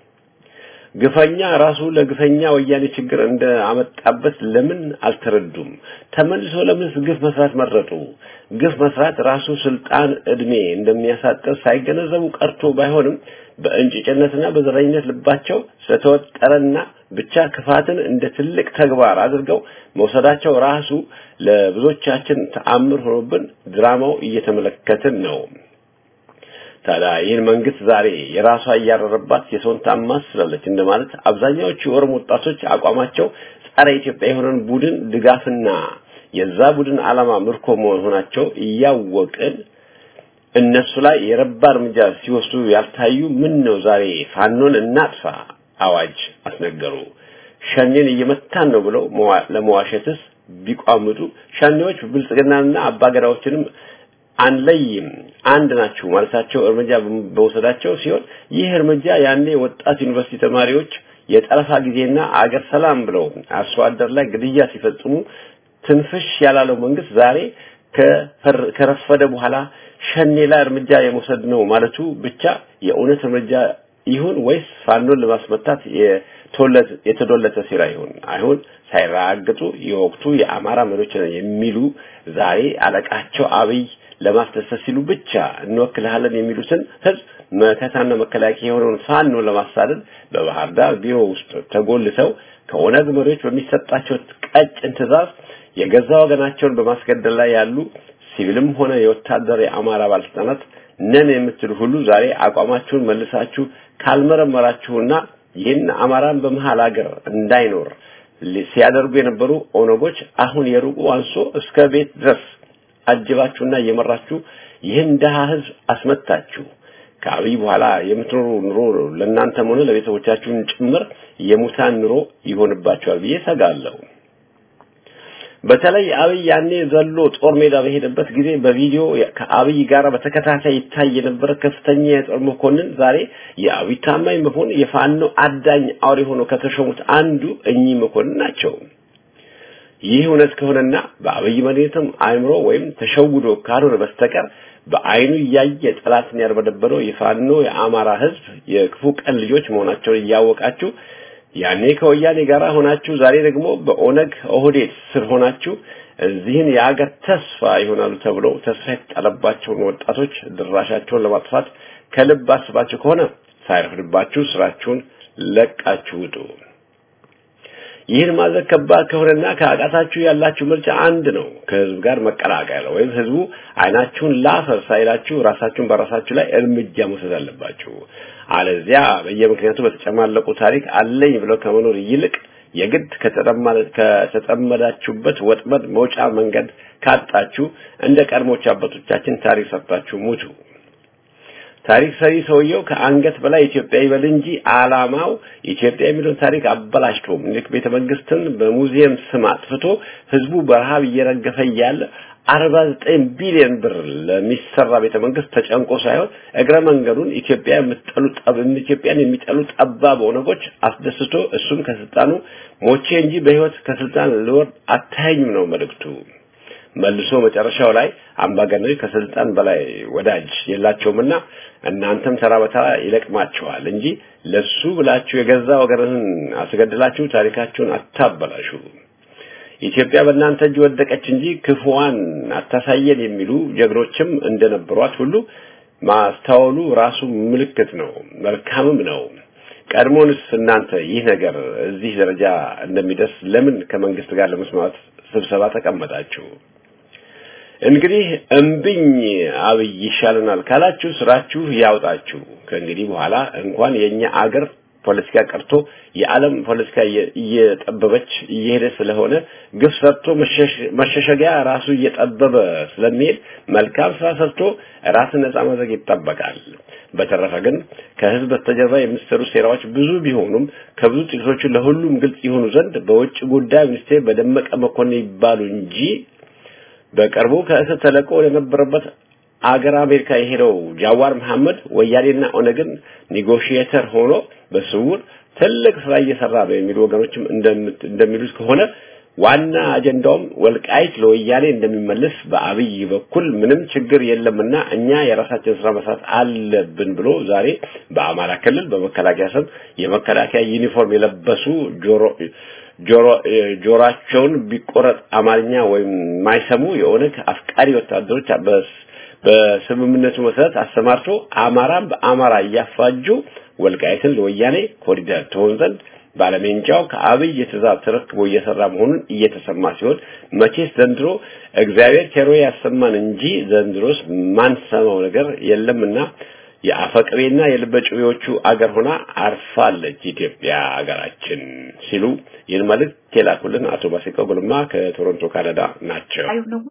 ግፈኛ ራሱ ለግፈኛ ወያኔ ችግር እንደ አመጣበት ለምን አልተረዱም? ተመልሶ ለምንስ ግፍ መስራት መረጡ? ግፍ መስራት ራሱ ስልጣን እድሜ እንደሚያሳጥር ሳይገነዘቡ ቀርቶ ባይሆንም በእንጭጭነትና በዘረኝነት ልባቸው ስለተወጠረና ብቻ ክፋትን እንደ ትልቅ ተግባር አድርገው መውሰዳቸው ራሱ ለብዙዎቻችን ተአምር ሆኖብን ድራማው እየተመለከትን ነው። ታዲያ ይህን መንግስት ዛሬ የራሷ እያረረባት የሰውን ታማስላለች እንደማለት አብዛኛዎቹ የኦሮሞ ወጣቶች አቋማቸው ጸረ ኢትዮጵያ የሆነን ቡድን ድጋፍና የዛ ቡድን ዓላማ ምርኮ መሆናቸው እያወቅን እነሱ ላይ የረባ እርምጃ ሲወስዱ ያልታዩ ምን ነው ዛሬ ፋኖን እናጥፋ አዋጅ አስነገሩ። ሸኔን እየመታን ነው ብለው ለመዋሸትስ ቢቋምጡ ሸኔዎች ብልጽግናና አባገዳዎችንም አንለይም አንድ ናችሁ ማለታቸው እርምጃ በመውሰዳቸው ሲሆን ይህ እርምጃ ያኔ ወጣት ዩኒቨርሲቲ ተማሪዎች የጠለፋ ጊዜና አገር ሰላም ብለው አርሶ አደር ላይ ግድያ ሲፈጽሙ ትንፍሽ ያላለው መንግስት ዛሬ ከረፈደ በኋላ ሸኔ ላይ እርምጃ የመውሰድ ነው ማለቱ ብቻ የእውነት እርምጃ ይሁን ወይስ ፋኖን ለማስመታት የተዶለተ ሴራ ይሁን አይሁን ሳይራግጡ የወቅቱ የአማራ መሪዎች የሚሉ ዛሬ አለቃቸው አብይ ለማስደሰት ሲሉ ብቻ እንወክልሃለን የሚሉትን ህዝብ መከታና መከላከያ የሆነውን ፋኖ ለማሳደድ በባህር ዳር ቢሮ ውስጥ ተጎልተው ከኦነግ መሪዎች በሚሰጣቸው ቀጭን ትዕዛዝ የገዛ ወገናቸውን በማስገደል ላይ ያሉ ሲቪልም ሆነ የወታደር የአማራ ባለስልጣናት ነን የምትሉ ሁሉ ዛሬ አቋማችሁን መልሳችሁ ካልመረመራችሁና ይህን አማራን በመሃል ሀገር እንዳይኖር ሲያደርጉ የነበሩ ኦነጎች አሁን የሩቁ አንሶ እስከ ቤት ድረስ አጅባችሁና እየመራችሁ ይህን ደሃ ህዝብ አስመታችሁ ከአብይ በኋላ የምትኖሩ ኑሮ ለእናንተም ሆነ ለቤተሰቦቻችሁን ጭምር የሙታን ኑሮ ይሆንባቸዋል ብዬ ሰጋለሁ። በተለይ አብይ ያኔ ዘሎ ጦር ሜዳ በሄደበት ጊዜ በቪዲዮ ከአብይ ጋር በተከታታይ ይታይ የነበረ ከፍተኛ የጦር መኮንን ዛሬ የአብይ ታማኝ መሆን የፋኖ አዳኝ አውሬ ሆኖ ከተሾሙት አንዱ እኚህ መኮንን ናቸው። ይህ እውነት ከሆነና በአብይ መሪነትም አእምሮ ወይም ተሸውዶ ካልሆነ በስተቀር በአይኑ እያየ ጠላትን ያርበደበረው የፋኖ የአማራ ህዝብ የክፉ ቀን ልጆች መሆናቸውን እያወቃችሁ ያኔ ከወያኔ ጋር ሆናችሁ ዛሬ ደግሞ በኦነግ ኦህዴድ ስር ሆናችሁ እዚህን የአገር ተስፋ ይሆናሉ ተብሎ ተስፋ የተጣለባቸውን ወጣቶች ድራሻቸውን ለማጥፋት ከልብ አስባችሁ ከሆነ ሳይረፍድባችሁ ስራችሁን ለቃችሁ ውጡ። ይህን ማድረግ ከባድ ከሆነና ከአቃታችሁ ያላችሁ ምርጫ አንድ ነው፣ ከህዝብ ጋር መቀላቀል ወይም ህዝቡ አይናችሁን ላፈር ሳይላችሁ ራሳችሁን በራሳችሁ ላይ እርምጃ መውሰድ አለባችሁ። አለዚያ በየምክንያቱ በተጨማለቁ ታሪክ አለኝ ብለው ከመኖር ይልቅ የግድ ከተጠመዳችሁበት ወጥመድ መውጫ መንገድ ካጣችሁ እንደ ቀድሞች አባቶቻችን ታሪክ ሰርታችሁ ሙቱ። ታሪክ ሰሪ ሰውየው ከአንገት በላይ ኢትዮጵያ ይበል እንጂ አላማው ኢትዮጵያ የሚለውን ታሪክ አበላሽቶ ምኒልክ ቤተ መንግስትን በሙዚየም ስም አጥፍቶ ህዝቡ በረሃብ እየረገፈ እያለ አርባ ዘጠኝ ቢሊዮን ብር ለሚሰራ ቤተ መንግስት ተጨንቆ ሳይሆን እግረ መንገዱን ኢትዮጵያ የምትጠሉ ጠብ ኢትዮጵያን የሚጠሉ ጠባብ ኦነጎች አስደስቶ እሱም ከስልጣኑ ሞቼ እንጂ በህይወት ከስልጣን ልወርድ አታየኝም ነው መልእክቱ። መልሶ መጨረሻው ላይ አምባገነኖች ከስልጣን በላይ ወዳጅ የላቸውምና እናንተም ተራ በተራ ይለቅማቸዋል እንጂ ለሱ ብላችሁ የገዛ ወገንህን አስገድላችሁ ታሪካችሁን አታበላሹ። ኢትዮጵያ በእናንተ እጅ ወደቀች እንጂ ክፉዋን አታሳየን የሚሉ ጀግኖችም እንደነበሯት ሁሉ ማስተዋሉ ራሱ ምልክት ነው፣ መልካምም ነው። ቀድሞንስ እናንተ ይህ ነገር እዚህ ደረጃ እንደሚደርስ ለምን ከመንግስት ጋር ለመስማት ስብሰባ ተቀመጣችሁ? እንግዲህ እምብኝ አብይ ይሻለናል ካላችሁ ስራችሁ ያውጣችሁ። ከእንግዲህ በኋላ እንኳን የኛ አገር ፖለቲካ ቀርቶ የዓለም ፖለቲካ እየጠበበች እየሄደ ስለሆነ ግፍ ሰርቶ መሸሸጊያ ራሱ እየጠበበ ስለሚሄድ መልካም ስራ ሰርቶ ራስን ነጻ ማድረግ ይጠበቃል። በተረፈ ግን ከህዝብ በስተጀርባ የሚሰሩ ሴራዎች ብዙ ቢሆኑም ከብዙ ጥቂቶቹ ለሁሉም ግልጽ ይሆኑ ዘንድ በውጭ ጉዳይ ሚኒስቴር በደመቀ መኮንን ይባሉ እንጂ በቅርቡ ከእስር ተለቆ ወደነበረበት አገር አሜሪካ የሄደው ጃዋር መሐመድ ወያኔና ኦነግን ኔጎሽዬተር ሆኖ በስውር ትልቅ ስራ እየሰራ ነው የሚሉ ወገኖችም እንደሚሉት ከሆነ ዋና አጀንዳውም ወልቃይት ለወያኔ እንደሚመለስ በአብይ በኩል ምንም ችግር የለምና እኛ የራሳችን ስራ መስራት አለብን ብሎ ዛሬ በአማራ ክልል በመከላከያ ስም የመከላከያ ዩኒፎርም የለበሱ ጆሮ ጆሮ ጆሮአቸውን ቢቆረጥ አማርኛ ወይም የማይሰሙ የኦነግ አፍቃሪ ወታደሮች በስምምነቱ መሰረት አሰማርቶ አማራን በአማራ እያፋጁ ወልቃይትን ለወያኔ ኮሪደር ትሆን ዘንድ ባለሜንጫው ከአብይ የትእዛዝ ተረክቦ እየሰራ መሆኑን እየተሰማ ሲሆን መቼስ ዘንድሮ እግዚአብሔር ቸሮ ያሰማን እንጂ ዘንድሮስ ማንሰማው ነገር የለምና የአፈቅቤና የልበጭቤዎቹ አገር ሆና አርፋለች ኢትዮጵያ አገራችን ሲሉ ይህን መልእክት የላኩልን አቶ ባሲቀው ጉልማ ከቶሮንቶ ካናዳ ናቸው።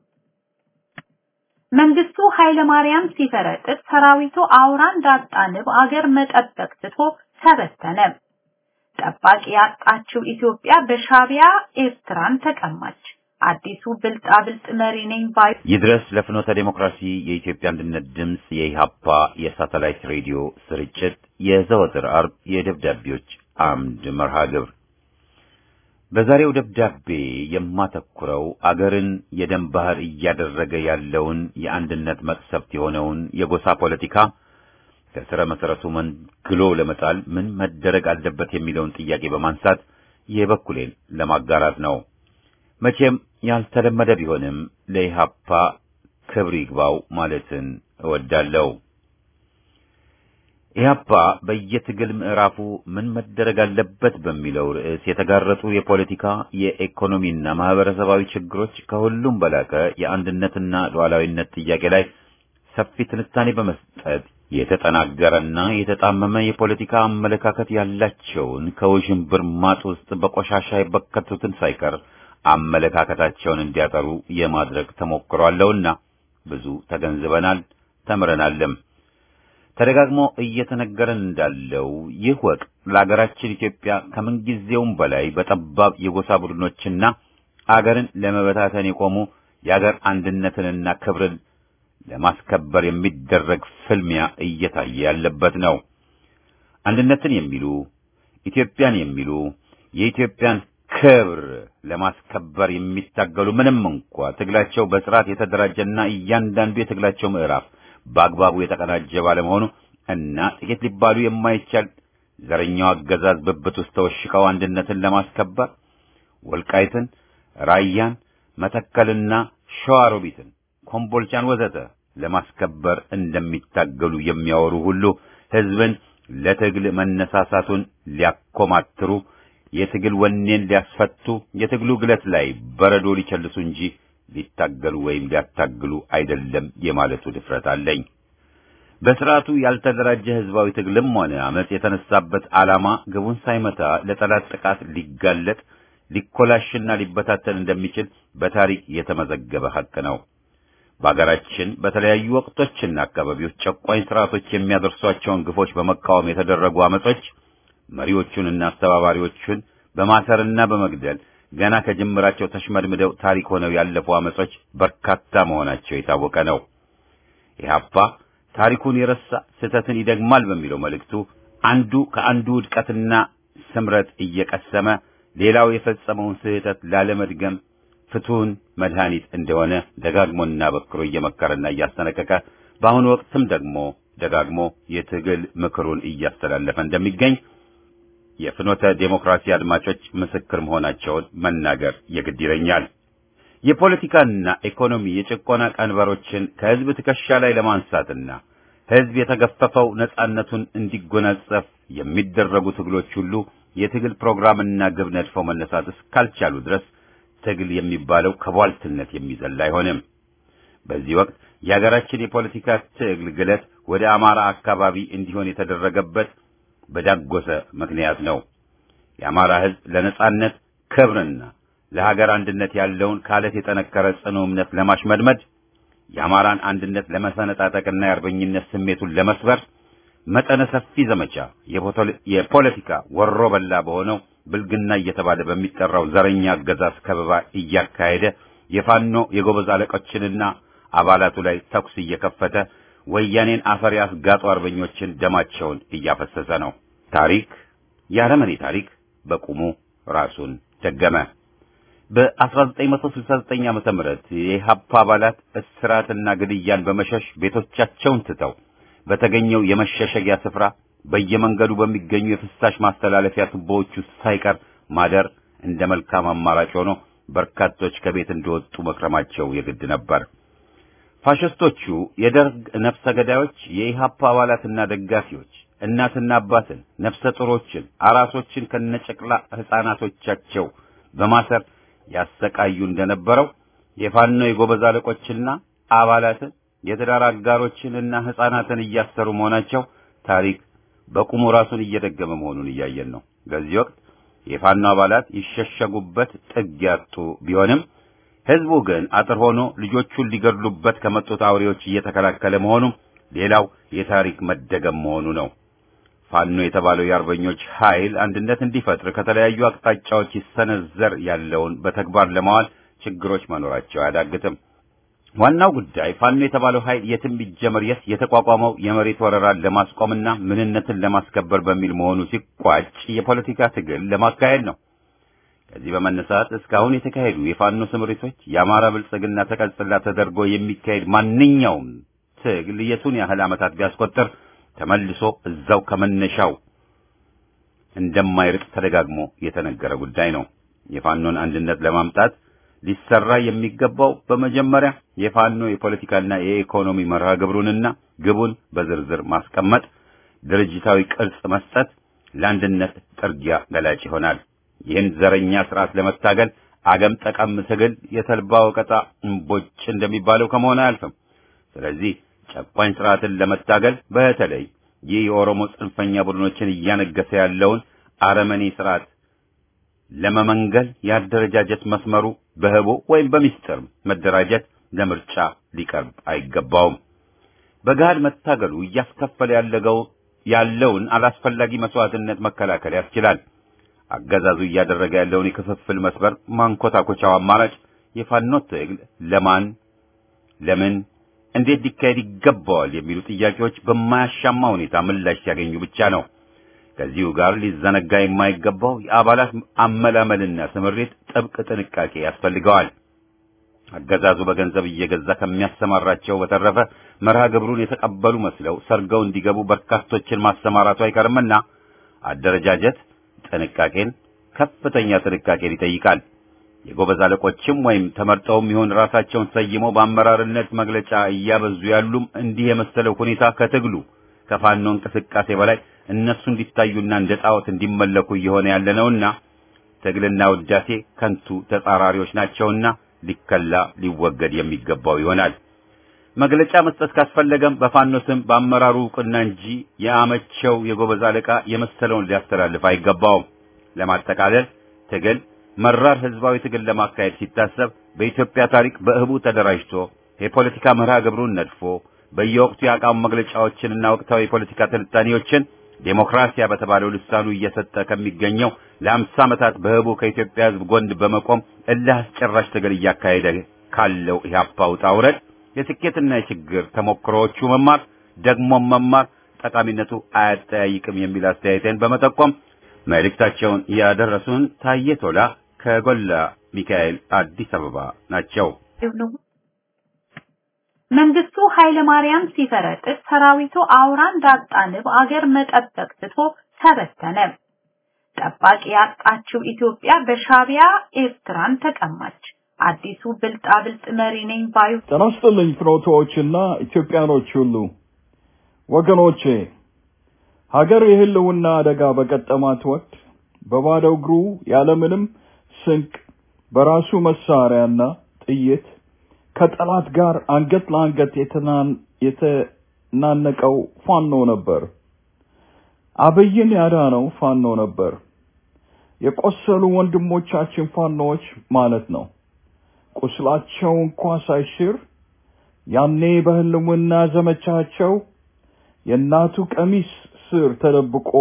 መንግስቱ ኃይለማርያም ሲፈረጥጥ ሰራዊቱ አውራ እንዳጣ ንብ አገር መጠበቅ ትቶ ተበተነ። ጠባቂ ያጣችው ኢትዮጵያ በሻቢያ ኤርትራን ተቀማች። አዲሱ ብልጣብልጥ መሪ ነኝ ባይ ይድረስ ለፍኖተ ዴሞክራሲ የኢትዮጵያ አንድነት ድምፅ የኢሃፓ የሳተላይት ሬዲዮ ስርጭት የዘወትር አርብ የደብዳቤዎች አምድ መርሃ ግብር በዛሬው ደብዳቤ የማተኩረው አገርን የደም ባህር እያደረገ ያለውን የአንድነት መቅሰፍት የሆነውን የጎሳ ፖለቲካ ከስረ መሰረቱ መንግሎ ለመጣል ምን መደረግ አለበት የሚለውን ጥያቄ በማንሳት የበኩሌን ለማጋራት ነው። መቼም ያልተለመደ ቢሆንም ለኢሃፓ ክብር ይግባው ማለትን እወዳለሁ። ኢህአፓ በየትግል ምዕራፉ ምን መደረግ አለበት በሚለው ርዕስ የተጋረጡ የፖለቲካ የኢኮኖሚና ማህበረሰባዊ ችግሮች ከሁሉም በላቀ የአንድነትና ሉዓላዊነት ጥያቄ ላይ ሰፊ ትንታኔ በመስጠት የተጠናገረና የተጣመመ የፖለቲካ አመለካከት ያላቸውን ከውዥንብር ማጥ ውስጥ በቆሻሻ የበከቱትን ሳይቀር አመለካከታቸውን እንዲያጠሩ የማድረግ ተሞክሮ አለውና ብዙ ተገንዝበናል፣ ተምረናልም። ተደጋግሞ እየተነገረን እንዳለው ይህ ወቅት ለአገራችን ኢትዮጵያ ከምንጊዜውም በላይ በጠባብ የጎሳ ቡድኖችና አገርን ለመበታተን የቆሙ የአገር አንድነትንና ክብርን ለማስከበር የሚደረግ ፍልሚያ እየታየ ያለበት ነው። አንድነትን የሚሉ ኢትዮጵያን የሚሉ የኢትዮጵያን ክብር ለማስከበር የሚታገሉ ምንም እንኳ ትግላቸው በስርዓት የተደራጀና እያንዳንዱ የትግላቸው ምዕራፍ በአግባቡ የተቀናጀ ባለመሆኑ እና ጥቂት ሊባሉ የማይቻል ዘረኛው አገዛዝ ብብት ውስጥ ተወሽቀው አንድነትን ለማስከበር ወልቃይትን፣ ራያን፣ መተከልና ሸዋሮቢትን፣ ኮምቦልቻን ወዘተ ለማስከበር እንደሚታገሉ የሚያወሩ ሁሉ ህዝብን ለትግል መነሳሳቱን ሊያኮማትሩ የትግል ወኔን ሊያስፈቱ የትግሉ ግለት ላይ በረዶ ሊቸልሱ እንጂ ሊታገሉ ወይም ሊያታግሉ አይደለም የማለቱ ድፍረት አለኝ። በስርዓቱ ያልተደራጀ ህዝባዊ ትግልም ሆነ አመጽ የተነሳበት ዓላማ ግቡን ሳይመታ ለጠላት ጥቃት ሊጋለጥ ሊኮላሽና ሊበታተን እንደሚችል በታሪክ የተመዘገበ ሐቅ ነው። በአገራችን በተለያዩ ወቅቶችና አካባቢዎች ጨቋኝ ስርዓቶች የሚያደርሷቸውን ግፎች በመቃወም የተደረጉ አመጾች መሪዎቹንና አስተባባሪዎቹን በማሰርና በመግደል ገና ከጅምራቸው ተሽመድምደው ታሪክ ሆነው ያለፉ አመጾች በርካታ መሆናቸው የታወቀ ነው። ኢህአፓ ታሪኩን የረሳ ስህተትን ይደግማል በሚለው መልእክቱ አንዱ ከአንዱ ውድቀትና ስምረት እየቀሰመ ሌላው የፈጸመውን ስህተት ላለመድገም ፍቱን መድኃኒት እንደሆነ ደጋግሞና በክሮ እየመከረና እያስጠነቀቀ በአሁኑ ወቅትም ደግሞ ደጋግሞ የትግል ምክሩን እያስተላለፈ እንደሚገኝ የፍኖተ ዴሞክራሲ አድማጮች ምስክር መሆናቸውን መናገር የግድ ይለኛል። የፖለቲካና ኢኮኖሚ የጭቆና ቀንበሮችን ከህዝብ ትከሻ ላይ ለማንሳትና ህዝብ የተገፈፈው ነጻነቱን እንዲጎናጸፍ የሚደረጉ ትግሎች ሁሉ የትግል ፕሮግራምና ግብ ነድፈው መነሳት እስካልቻሉ ድረስ ትግል የሚባለው ከቧልትነት የሚዘል አይሆንም። በዚህ ወቅት የሀገራችን የፖለቲካ ትግል ግለት ወደ አማራ አካባቢ እንዲሆን የተደረገበት በዳጎሰ ምክንያት ነው። የአማራ ህዝብ ለነጻነት ክብርና ለሀገር አንድነት ያለውን ካለት የጠነከረ ጽኑ እምነት ለማሽመድመድ የአማራን አንድነት ለመሰነጣጠቅና የአርበኝነት ስሜቱን ለመስበር መጠነ ሰፊ ዘመቻ የፖለቲካ ወሮ በላ በሆነው ብልግና እየተባለ በሚጠራው ዘረኛ አገዛዝ ከበባ እያካሄደ የፋኖ የጎበዝ አለቆችንና አባላቱ ላይ ተኩስ እየከፈተ ወያኔን አፈር ያስጋጡ አርበኞችን ደማቸውን እያፈሰሰ ነው። ታሪክ የአረመኔ ታሪክ በቁሙ ራሱን ደገመ። በ1969 ዓመተ ምህረት የኢህአፓ አባላት እስራትና ግድያን በመሸሽ ቤቶቻቸውን ትተው በተገኘው የመሸሸጊያ ስፍራ በየመንገዱ በሚገኙ የፍሳሽ ማስተላለፊያ ቱቦዎች ውስጥ ሳይቀር ማደር እንደ መልካም አማራጭ ሆኖ በርካቶች ከቤት እንደወጡ መክረማቸው የግድ ነበር። ፋሽስቶቹ የደርግ ነፍሰ ገዳዮች የኢህአፓ አባላትና ደጋፊዎች እናትና አባትን፣ ነፍሰ ጡሮችን፣ አራሶችን ከነጨቅላ ሕፃናቶቻቸው በማሰር ያሰቃዩ እንደነበረው የፋኖ የጎበዝ አለቆችና አባላትን የትዳር አጋሮችንና ሕፃናትን እያሰሩ መሆናቸው ታሪክ በቁሙ ራሱን እየደገመ መሆኑን እያየን ነው። በዚህ ወቅት የፋኖ አባላት ይሸሸጉበት ጥግ ያጡ ቢሆንም ህዝቡ ግን አጥር ሆኖ ልጆቹን ሊገድሉበት ከመጡት አውሬዎች እየተከላከለ መሆኑ ሌላው የታሪክ መደገም መሆኑ ነው። ፋኖ የተባለው የአርበኞች ኃይል አንድነት እንዲፈጥር ከተለያዩ አቅጣጫዎች ይሰነዘር ያለውን በተግባር ለማዋል ችግሮች መኖራቸው አያዳግትም። ዋናው ጉዳይ ፋኖ የተባለው ኃይል የትም ቢጀመር የት የተቋቋመው የመሬት ወረራን ለማስቆምና ምንነትን ለማስከበር በሚል መሆኑ ሲቋጭ የፖለቲካ ትግል ለማካሄድ ነው። ከዚህ በመነሳት እስካሁን የተካሄዱ የፋኖ ስምሪቶች የአማራ ብልጽግና ተቀጽላ ተደርጎ የሚካሄድ ማንኛውም ትግል የቱን ያህል ዓመታት ቢያስቆጥር ተመልሶ እዛው ከመነሻው እንደማይርቅ ተደጋግሞ የተነገረ ጉዳይ ነው። የፋኖን አንድነት ለማምጣት ሊሰራ የሚገባው በመጀመሪያ የፋኖ የፖለቲካና የኢኮኖሚ መርሃ ግብሩንና ግቡን በዝርዝር ማስቀመጥ፣ ድርጅታዊ ቅርጽ መስጠት ለአንድነት ጥርጊያ ገላጭ ይሆናል። ይህን ዘረኛ ስርዓት ለመታገል አገም ጠቀም ትግል የተልባ ወቀጣ እምቦጭ እንደሚባለው ከመሆን አያልፍም። ስለዚህ ጨቋኝ ስርዓትን ለመታገል በተለይ ይህ የኦሮሞ ጽንፈኛ ቡድኖችን እያነገሰ ያለውን አረመኔ ስርዓት ለመመንገል የአደረጃጀት መስመሩ በህቦ ወይም በሚስጥር መደራጀት ለምርጫ ሊቀርብ አይገባውም። በገሃድ መታገሉ እያስከፈለ ያለገው ያለውን አላስፈላጊ መስዋዕትነት መከላከል ያስችላል። አገዛዙ እያደረገ ያለውን የክፍፍል መስበር ማንኮታኮቻው አማራጭ የፋኖ ትግል ለማን፣ ለምን፣ እንዴት ሊካሄድ ይገባዋል የሚሉ ጥያቄዎች በማያሻማ ሁኔታ ምላሽ ሲያገኙ ብቻ ነው። ከዚሁ ጋር ሊዘነጋ የማይገባው የአባላት አመላመልና ስምሪት ጥብቅ ጥንቃቄ ያስፈልገዋል። አገዛዙ በገንዘብ እየገዛ ከሚያሰማራቸው በተረፈ መርሃ ግብሩን የተቀበሉ መስለው ሰርገው እንዲገቡ በርካቶችን ማሰማራቱ አይቀርምና አደረጃጀት ጥንቃቄን፣ ከፍተኛ ጥንቃቄን ይጠይቃል። የጎበዝ አለቆችም ወይም ተመርጠውም ይሁን ራሳቸውን ሰይመው በአመራርነት መግለጫ እያበዙ ያሉም እንዲህ የመሰለው ሁኔታ ከትግሉ ከፋኖ እንቅስቃሴ በላይ እነሱ እንዲታዩና እንደ ጣዖት እንዲመለኩ እየሆነ ያለ ነውና ትግልና ውዳሴ ከንቱ ተጻራሪዎች ናቸውና ሊከላ ሊወገድ የሚገባው ይሆናል። መግለጫ መስጠት ካስፈለገም በፋኖ ስም በአመራሩ እውቅና እንጂ የአመቸው የጎበዝ አለቃ የመሰለውን ሊያስተላልፍ አይገባውም። ለማጠቃለል ትግል መራር ህዝባዊ ትግል ለማካሄድ ሲታሰብ በኢትዮጵያ ታሪክ በእህቡ ተደራጅቶ የፖለቲካ መርሃ ግብሩን ነድፎ በየወቅቱ የአቋም መግለጫዎችንና ወቅታዊ የፖለቲካ ትንታኔዎችን ዴሞክራሲያ በተባለው ልሳኑ እየሰጠ ከሚገኘው ለአምሳ ዓመታት በህቡ ከኢትዮጵያ ህዝብ ጎን በመቆም እልህ አስጨራሽ ትግል እያካሄደ ካለው ኢህአፓ ውጣ ውረድ የስኬትና የችግር ተሞክሮዎቹ መማር ደግሞም መማር ጠቃሚነቱ አያጠያይቅም የሚል አስተያየቴን በመጠቆም መልእክታቸውን ያደረሱን ታዬ ቶላ ከጎላ ሚካኤል አዲስ አበባ ናቸው። መንግስቱ ኃይለ ማርያም ሲፈረጥጥ ሰራዊቱ አውራ እንዳጣ ንብ አገር መጠበቅ ትቶ ተበተነ። ጠባቂ ያጣችው ኢትዮጵያ በሻቢያ ኤርትራን ተቀማች። አዲሱ ብልጣብልጥ መሪ ነኝ ባዩ ጤና ይስጥልኝ ፍኖቶዎችና ኢትዮጵያኖች ሁሉ ወገኖቼ፣ ሀገር የህልውና አደጋ በገጠማት ወቅት በባዶ እግሩ ያለምንም ስንቅ በራሱ መሳሪያና ጥይት ከጠላት ጋር አንገት ለአንገት የተናነቀው ፋኖ ነበር። አብይን ያዳነው ፋኖ ነበር። የቆሰሉ ወንድሞቻችን ፋኖዎች ማለት ነው። ቁስላቸው እንኳ ሳይሽር ያኔ በህልውና ዘመቻቸው የእናቱ ቀሚስ ስር ተደብቆ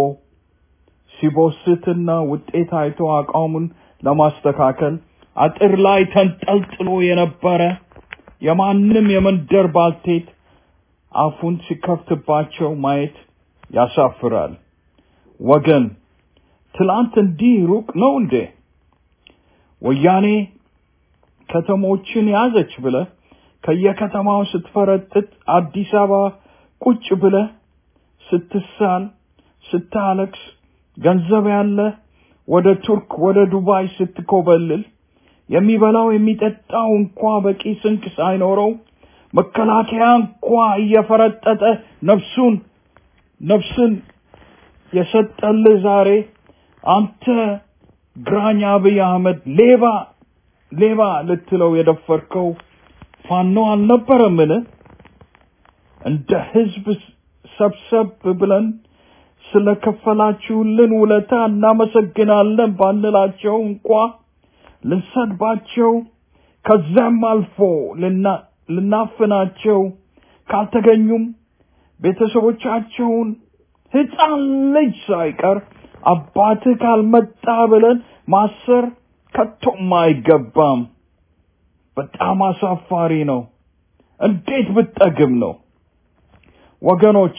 ሲቦስትና ውጤት አይቶ አቋሙን ለማስተካከል አጥር ላይ ተንጠልጥሎ የነበረ የማንም የመንደር ባልቴት አፉን ሲከፍትባቸው ማየት ያሳፍራል። ወገን ትላንት እንዲህ ሩቅ ነው እንዴ? ወያኔ ከተሞችን ያዘች ብለ ከየከተማው ስትፈረጥጥ አዲስ አበባ ቁጭ ብለ ስትሳል ስታለቅስ ገንዘብ ያለ ወደ ቱርክ ወደ ዱባይ ስትኮበልል የሚበላው የሚጠጣው እንኳ በቂ ስንቅ ሳይኖረው መከላከያ እንኳ እየፈረጠጠ ነፍሱን ነፍስን የሰጠልህ ዛሬ አንተ ግራኝ አብይ አህመድ ሌባ ሌባ ልትለው የደፈርከው ፋኖ አልነበረምን? እንደ ህዝብ ሰብሰብ ብለን ስለከፈላችሁልን ውለታ እናመሰግናለን ባንላቸው እንኳ ልንሰድባቸው ከዛም አልፎ ልናፍናቸው ካልተገኙም ቤተሰቦቻቸውን ህፃን ልጅ ሳይቀር አባትህ ካልመጣ ብለን ማሰር ከቶም አይገባም። በጣም አሳፋሪ ነው። እንዴት ብጠግም ነው? ወገኖቼ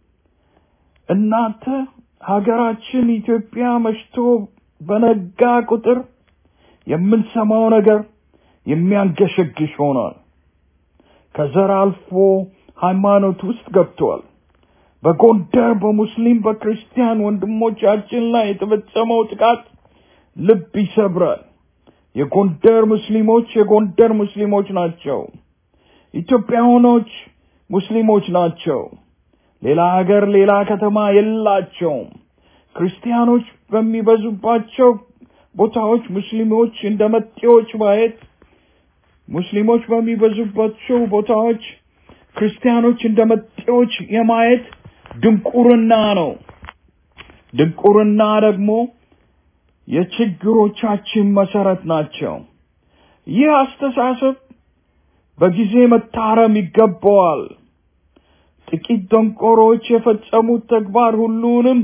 እናንተ ሀገራችን ኢትዮጵያ መሽቶ በነጋ ቁጥር የምንሰማው ነገር የሚያንገሸግሽ ሆኗል። ከዘር አልፎ ሃይማኖት ውስጥ ገብቷል። በጎንደር በሙስሊም በክርስቲያን ወንድሞቻችን ላይ የተፈጸመው ጥቃት ልብ ይሰብራል። የጎንደር ሙስሊሞች የጎንደር ሙስሊሞች ናቸው። ኢትዮጵያውያኖች ሙስሊሞች ናቸው። ሌላ ሀገር ሌላ ከተማ የላቸውም። ክርስቲያኖች በሚበዙባቸው ቦታዎች ሙስሊሞች እንደ መጤዎች ማየት፣ ሙስሊሞች በሚበዙባቸው ቦታዎች ክርስቲያኖች እንደ መጤዎች የማየት ድንቁርና ነው። ድንቁርና ደግሞ የችግሮቻችን መሰረት ናቸው። ይህ አስተሳሰብ በጊዜ መታረም ይገባዋል። ጥቂት ደንቆሮች የፈጸሙት ተግባር ሁሉንም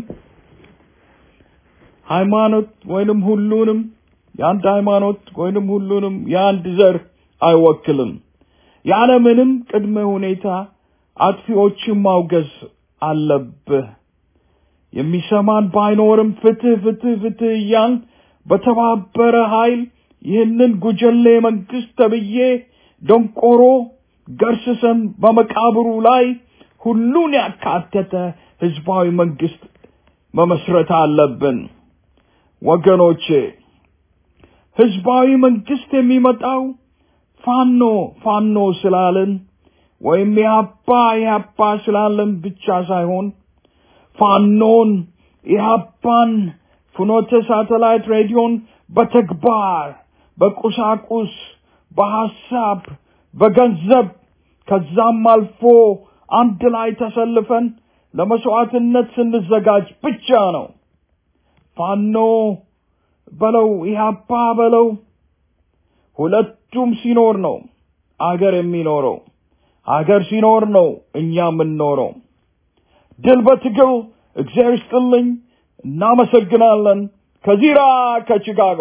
ሃይማኖት ወይንም ሁሉንም የአንድ ሃይማኖት ወይንም ሁሉንም የአንድ ዘር አይወክልም። ያለምንም ቅድመ ሁኔታ አጥፊዎችን ማውገዝ አለብህ። የሚሰማን ባይኖርም ፍትህ ፍትህ ፍትህ እያል በተባበረ ኃይል ይህንን ጉጀሌ መንግስት ተብዬ ደንቆሮ ገርስሰን በመቃብሩ ላይ ሁሉን ያካተተ ህዝባዊ መንግስት መመስረት አለብን። ወገኖቼ ህዝባዊ መንግስት የሚመጣው ፋኖ ፋኖ ስላለን ወይም ኢህአፓ ኢህአፓ ስላለን ብቻ ሳይሆን ፋኖን ኢህአፓን ፍኖተ ሳተላይት ሬዲዮን በተግባር በቁሳቁስ በሐሳብ በገንዘብ ከዛም አልፎ አንድ ላይ ተሰልፈን ለመስዋዕትነት ስንዘጋጅ ብቻ ነው። ፋኖ በለው ኢህአፓ በለው ሁለቱም ሲኖር ነው አገር የሚኖረው። አገር ሲኖር ነው እኛ የምንኖረው። ድል በትግል እግዚአብሔር ይስጥልኝ። እናመሰግናለን። ከዚራ ከቺካጎ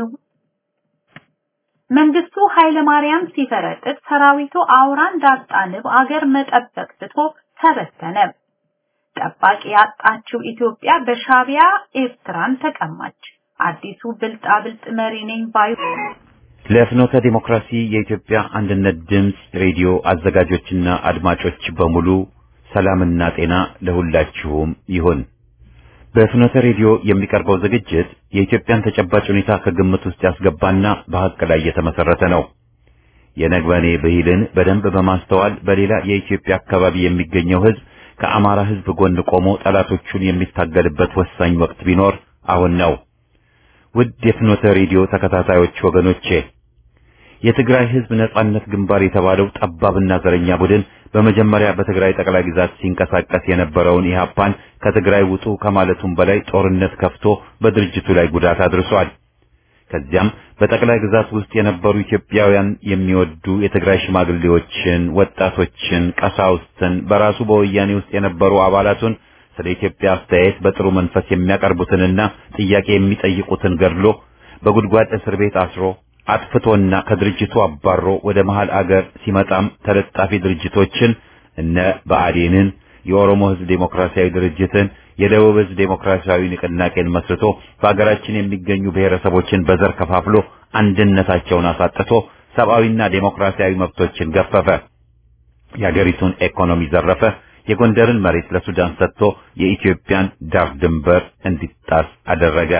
መንግስቱ ኃይለ ማርያም ሲፈረጥጥ ሰራዊቱ አውራ እንዳጣ ንብ አገር መጠበቅ ትቶ ተበተነ። ጠባቂ ያጣችው ኢትዮጵያ በሻቢያ ኤርትራን ተቀማች። አዲሱ ብልጣብልጥ መሪ ነኝ ባዩ ለፍኖተ ዲሞክራሲ የኢትዮጵያ አንድነት ድምፅ ሬዲዮ አዘጋጆችና አድማጮች በሙሉ ሰላምና ጤና ለሁላችሁም ይሁን። በፍኖተ ሬዲዮ የሚቀርበው ዝግጅት የኢትዮጵያን ተጨባጭ ሁኔታ ከግምት ውስጥ ያስገባና በሐቅ ላይ የተመሰረተ ነው። የነግበኔ ብሂልን በደንብ በማስተዋል በሌላ የኢትዮጵያ አካባቢ የሚገኘው ሕዝብ ከአማራ ሕዝብ ጎን ቆሞ ጠላቶቹን የሚታገልበት ወሳኝ ወቅት ቢኖር አሁን ነው። ውድ የፍኖተ ሬዲዮ ተከታታዮች ወገኖቼ የትግራይ ሕዝብ ነጻነት ግንባር የተባለው ጠባብና ዘረኛ ቡድን በመጀመሪያ በትግራይ ጠቅላይ ግዛት ሲንቀሳቀስ የነበረውን ኢህአፓን ከትግራይ ውጡ ከማለቱም በላይ ጦርነት ከፍቶ በድርጅቱ ላይ ጉዳት አድርሷል። ከዚያም በጠቅላይ ግዛት ውስጥ የነበሩ ኢትዮጵያውያን የሚወዱ የትግራይ ሽማግሌዎችን፣ ወጣቶችን፣ ቀሳውስትን በራሱ በወያኔ ውስጥ የነበሩ አባላቱን ስለ ኢትዮጵያ አስተያየት በጥሩ መንፈስ የሚያቀርቡትንና ጥያቄ የሚጠይቁትን ገድሎ በጉድጓድ እስር ቤት አስሮ አጥፍቶና ከድርጅቱ አባሮ ወደ መሃል አገር ሲመጣም ተለጣፊ ድርጅቶችን እነ ብአዴንን፣ የኦሮሞ ሕዝብ ዴሞክራሲያዊ ድርጅትን፣ የደቡብ ሕዝብ ዴሞክራሲያዊ ንቅናቄን መስርቶ በአገራችን የሚገኙ ብሔረሰቦችን በዘር ከፋፍሎ አንድነታቸውን አሳጥቶ ሰብአዊና ዴሞክራሲያዊ መብቶችን ገፈፈ። የአገሪቱን ኢኮኖሚ ዘረፈ። የጎንደርን መሬት ለሱዳን ሰጥቶ የኢትዮጵያን ዳር ድንበር እንዲጣስ አደረገ።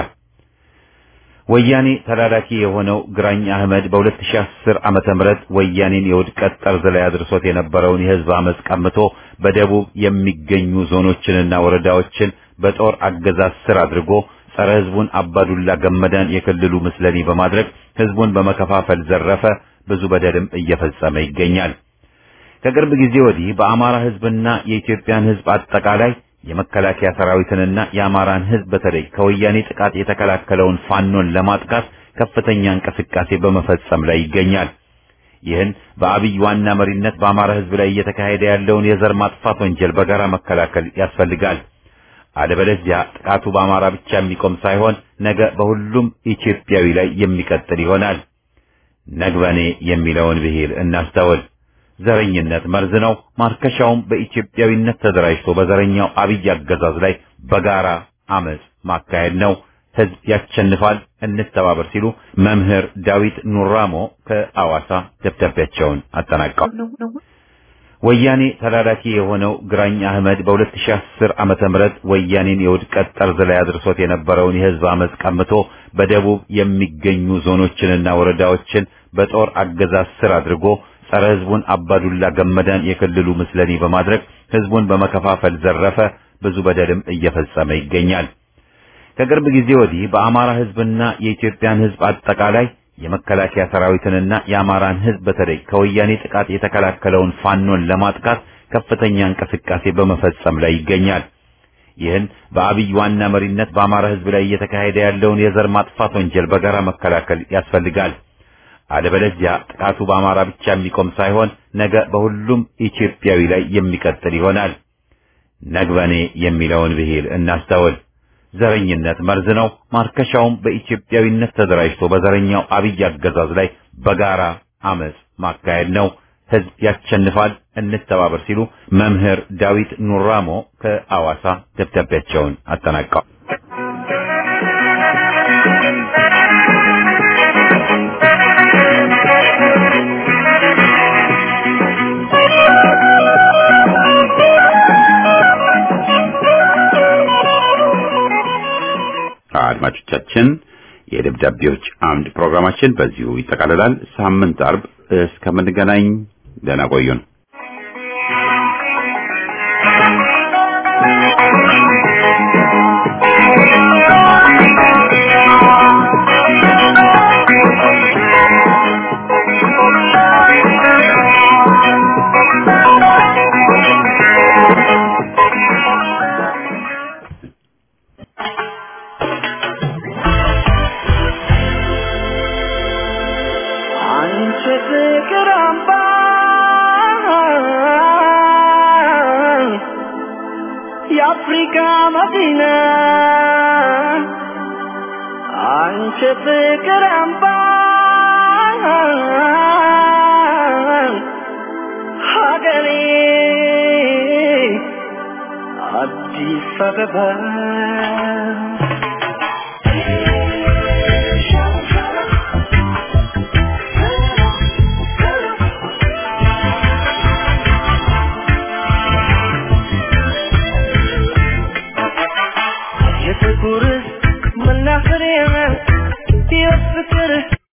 ወያኔ ተላላኪ የሆነው ግራኝ አህመድ በ2010 ዓመተ ምህረት ወያኔን የውድቀት ጠርዝ ላይ አድርሶት የነበረውን የህዝብ አመፅ ቀምቶ በደቡብ የሚገኙ ዞኖችንና ወረዳዎችን በጦር አገዛዝ ስር አድርጎ ጸረ ህዝቡን አባዱላ ገመዳን የክልሉ ምስለኔ በማድረግ ህዝቡን በመከፋፈል ዘረፈ። ብዙ በደልም እየፈጸመ ይገኛል። ከቅርብ ጊዜ ወዲህ በአማራ ህዝብና የኢትዮጵያን ህዝብ አጠቃላይ የመከላከያ ሰራዊትንና የአማራን ህዝብ በተለይ ከወያኔ ጥቃት የተከላከለውን ፋኖን ለማጥቃት ከፍተኛ እንቅስቃሴ በመፈጸም ላይ ይገኛል። ይህን በአብይ ዋና መሪነት በአማራ ህዝብ ላይ እየተካሄደ ያለውን የዘር ማጥፋት ወንጀል በጋራ መከላከል ያስፈልጋል። አለበለዚያ ጥቃቱ በአማራ ብቻ የሚቆም ሳይሆን ነገ በሁሉም ኢትዮጵያዊ ላይ የሚቀጥል ይሆናል። ነግበኔ የሚለውን ብሂል እናስተውል። ዘረኝነት መርዝ ነው። ማርከሻውም በኢትዮጵያዊነት ተደራጅቶ በዘረኛው አብይ አገዛዝ ላይ በጋራ አመጽ ማካሄድ ነው። ህዝብ ያሸንፋል፣ እንተባበር ሲሉ መምህር ዳዊት ኑራሞ ከአዋሳ ደብዳቤያቸውን አጠናቀው ወያኔ ተላላኪ የሆነው ግራኝ አህመድ በ2010 ዓመተ ምህረት ወያኔን የውድቀት ጠርዝ ላይ አድርሶት የነበረውን የህዝብ አመጽ ቀምቶ በደቡብ የሚገኙ ዞኖችንና ወረዳዎችን በጦር አገዛዝ ስር አድርጎ ጸረ ህዝቡን አባዱላ ገመዳን የክልሉ ምስለኔ በማድረግ ህዝቡን በመከፋፈል ዘረፈ። ብዙ በደልም እየፈጸመ ይገኛል። ከቅርብ ጊዜ ወዲህ በአማራ ህዝብና የኢትዮጵያን ህዝብ አጠቃላይ የመከላከያ ሰራዊትንና የአማራን ህዝብ በተለይ ከወያኔ ጥቃት የተከላከለውን ፋኖን ለማጥቃት ከፍተኛ እንቅስቃሴ በመፈጸም ላይ ይገኛል። ይህን በአብይ ዋና መሪነት በአማራ ህዝብ ላይ እየተካሄደ ያለውን የዘር ማጥፋት ወንጀል በጋራ መከላከል ያስፈልጋል። አለበለዚያ ጥቃቱ በአማራ ብቻ የሚቆም ሳይሆን ነገ በሁሉም ኢትዮጵያዊ ላይ የሚቀጥል ይሆናል። ነግበኔ የሚለውን ብሂል እናስተውል። ዘረኝነት መርዝ ነው። ማርከሻውም በኢትዮጵያዊነት ተደራጅቶ በዘረኛው አብይ አገዛዝ ላይ በጋራ አመጽ ማካሄድ ነው። ህዝብ ያሸንፋል፣ እንተባበር ሲሉ መምህር ዳዊት ኑራሞ ከአዋሳ ደብዳቤያቸውን አጠናቀዋል። ዝግጅታችን የደብዳቤዎች አምድ ፕሮግራማችን በዚሁ ይጠቃልላል። ሳምንት አርብ እስከምንገናኝ ደህና ቆዩን። አንቺ ፍቅር አምባ የአፍሪካ መዲና አንቺ ፍቅር አምባ ሀገሬ አዲስ አበባ የጥቁር መናኸሪያ የፍቅር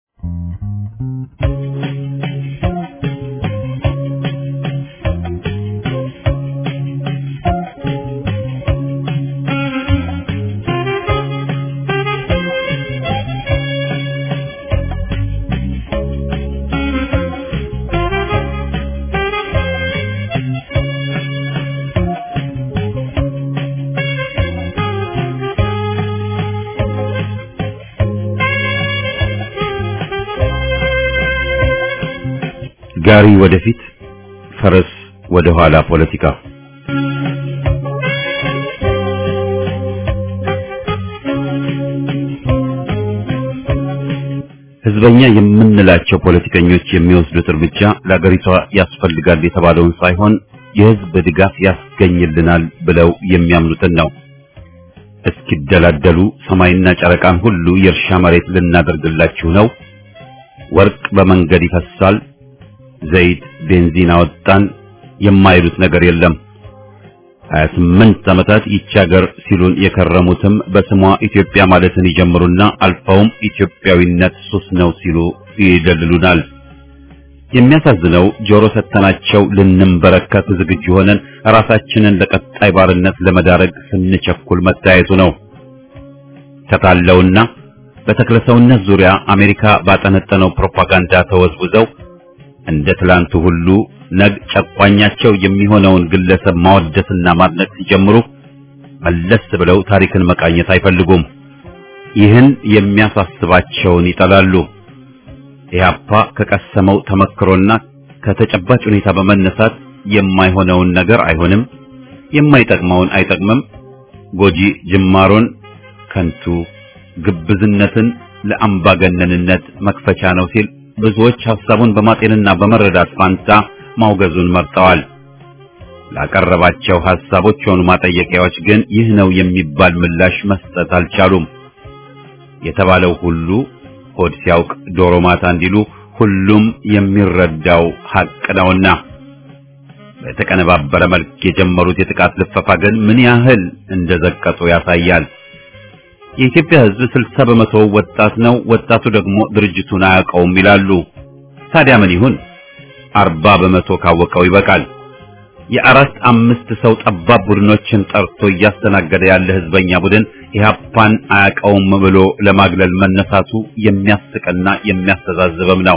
ጋሪ ወደፊት፣ ፈረስ ወደ ኋላ ፖለቲካ ህዝበኛ የምንላቸው ፖለቲከኞች የሚወስዱት እርምጃ ለአገሪቷ ያስፈልጋል የተባለውን ሳይሆን የህዝብ ድጋፍ ያስገኝልናል ብለው የሚያምኑትን ነው። እስኪደላደሉ ሰማይና ጨረቃን ሁሉ የእርሻ መሬት ልናደርግላችሁ ነው፣ ወርቅ በመንገድ ይፈሳል፣ ዘይት ቤንዚን አወጣን የማይሉት ነገር የለም። 28 ዓመታት ይቺ ሀገር ሲሉን የከረሙትም በስሟ ኢትዮጵያ ማለትን ይጀምሩና አልፈውም ኢትዮጵያዊነት ሱስ ነው ሲሉ ይደልሉናል። የሚያሳዝነው ጆሮ ሰተናቸው ልንንበረከት ዝግጁ ሆነን ራሳችንን ለቀጣይ ባርነት ለመዳረግ ስንቸኩል መታየቱ ነው። ተታለውና በተክለሰውነት ዙሪያ አሜሪካ ባጠነጠነው ፕሮፓጋንዳ ተወዝውዘው እንደ ትላንቱ ሁሉ ነግ ጨቋኛቸው የሚሆነውን ግለሰብ ማወደስና ማድነቅ ሲጀምሩ መለስ ብለው ታሪክን መቃኘት አይፈልጉም። ይህን የሚያሳስባቸውን ይጠላሉ። ኢህአፓ ከቀሰመው ተመክሮና ከተጨባጭ ሁኔታ በመነሳት የማይሆነውን ነገር አይሆንም፣ የማይጠቅመውን አይጠቅምም፣ ጎጂ ጅማሮን ከንቱ፣ ግብዝነትን ለአምባገነንነት መክፈቻ ነው ሲል ብዙዎች ሐሳቡን በማጤንና በመረዳት ፋንታ ማውገዙን መርጠዋል። ላቀረባቸው ሐሳቦች ሆኑ ማጠየቂያዎች ግን ይህ ነው የሚባል ምላሽ መስጠት አልቻሉም። የተባለው ሁሉ ሆድ ሲያውቅ ዶሮ ማታ እንዲሉ ሁሉም የሚረዳው ሐቅ ነውና በተቀነባበረ መልክ የጀመሩት የጥቃት ልፈፋ ግን ምን ያህል እንደዘቀጡ ያሳያል። የኢትዮጵያ ሕዝብ ስልሳ በመቶ ወጣት ነው። ወጣቱ ደግሞ ድርጅቱን አያውቀውም ይላሉ። ታዲያ ምን ይሁን? አርባ በመቶ ካወቀው ይበቃል። የአራት አምስት ሰው ጠባብ ቡድኖችን ጠርቶ እያስተናገደ ያለ ህዝበኛ ቡድን ኢህአፓን አያውቀውም ብሎ ለማግለል መነሳቱ የሚያስቅና የሚያስተዛዝብም ነው።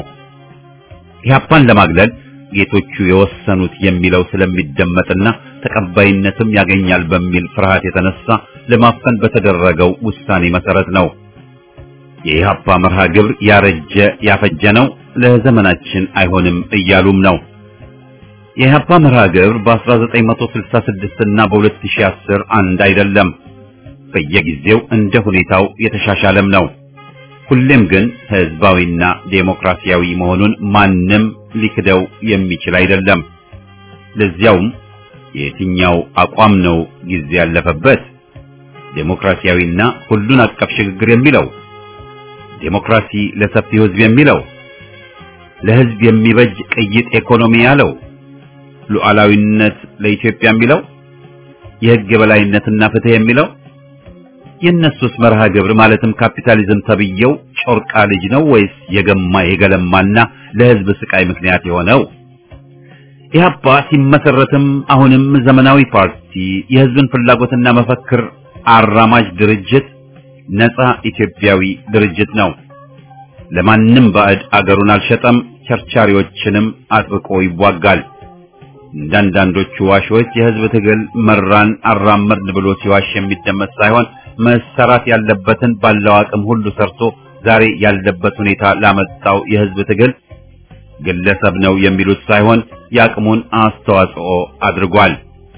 ኢህአፓን ለማግለል ጌቶቹ የወሰኑት የሚለው ስለሚደመጥና ተቀባይነትም ያገኛል በሚል ፍርሃት የተነሳ ለማፈን በተደረገው ውሳኔ መሰረት ነው። የኢህአፓ መርሃ ግብር ያረጀ ያፈጀ ነው፣ ለዘመናችን አይሆንም እያሉም ነው። የኢህአፓ መርሃ ግብር በ1966 እና በ2010 አንድ አይደለም። በየጊዜው እንደ ሁኔታው የተሻሻለም ነው። ሁሌም ግን ህዝባዊና ዴሞክራሲያዊ መሆኑን ማንም ሊክደው የሚችል አይደለም። ለዚያውም የትኛው አቋም ነው ጊዜ ያለፈበት? ዴሞክራሲያዊና ሁሉን አቀፍ ሽግግር የሚለው ዴሞክራሲ ለሰፊው ህዝብ የሚለው ለህዝብ የሚበጅ ቅይጥ ኢኮኖሚ ያለው ሉዓላዊነት ለኢትዮጵያ የሚለው የህግ የበላይነትና ፍትህ የሚለው የእነሱስ መርሃ ግብር ማለትም ካፒታሊዝም ተብየው ጮርቃ ልጅ ነው ወይስ የገማ የገለማና ለህዝብ ስቃይ ምክንያት የሆነው? ኢህአፓ ሲመሰረትም አሁንም ዘመናዊ ፓርቲ፣ የህዝብን ፍላጎትና መፈክር አራማጅ ድርጅት፣ ነፃ ኢትዮጵያዊ ድርጅት ነው። ለማንም ባዕድ አገሩን አልሸጠም፣ ቸርቻሪዎችንም አጥብቆ ይዋጋል። እንዳንዳንዶቹ ዋሾች የህዝብ ትግል መራን አራመድን ብሎ ሲዋሽ የሚደመጥ ሳይሆን መሰራት ያለበትን ባለው አቅም ሁሉ ሰርቶ ዛሬ ያለበት ሁኔታ ላመጣው የህዝብ ትግል ግለሰብ ነው የሚሉት ሳይሆን የአቅሙን አስተዋጽኦ አድርጓል።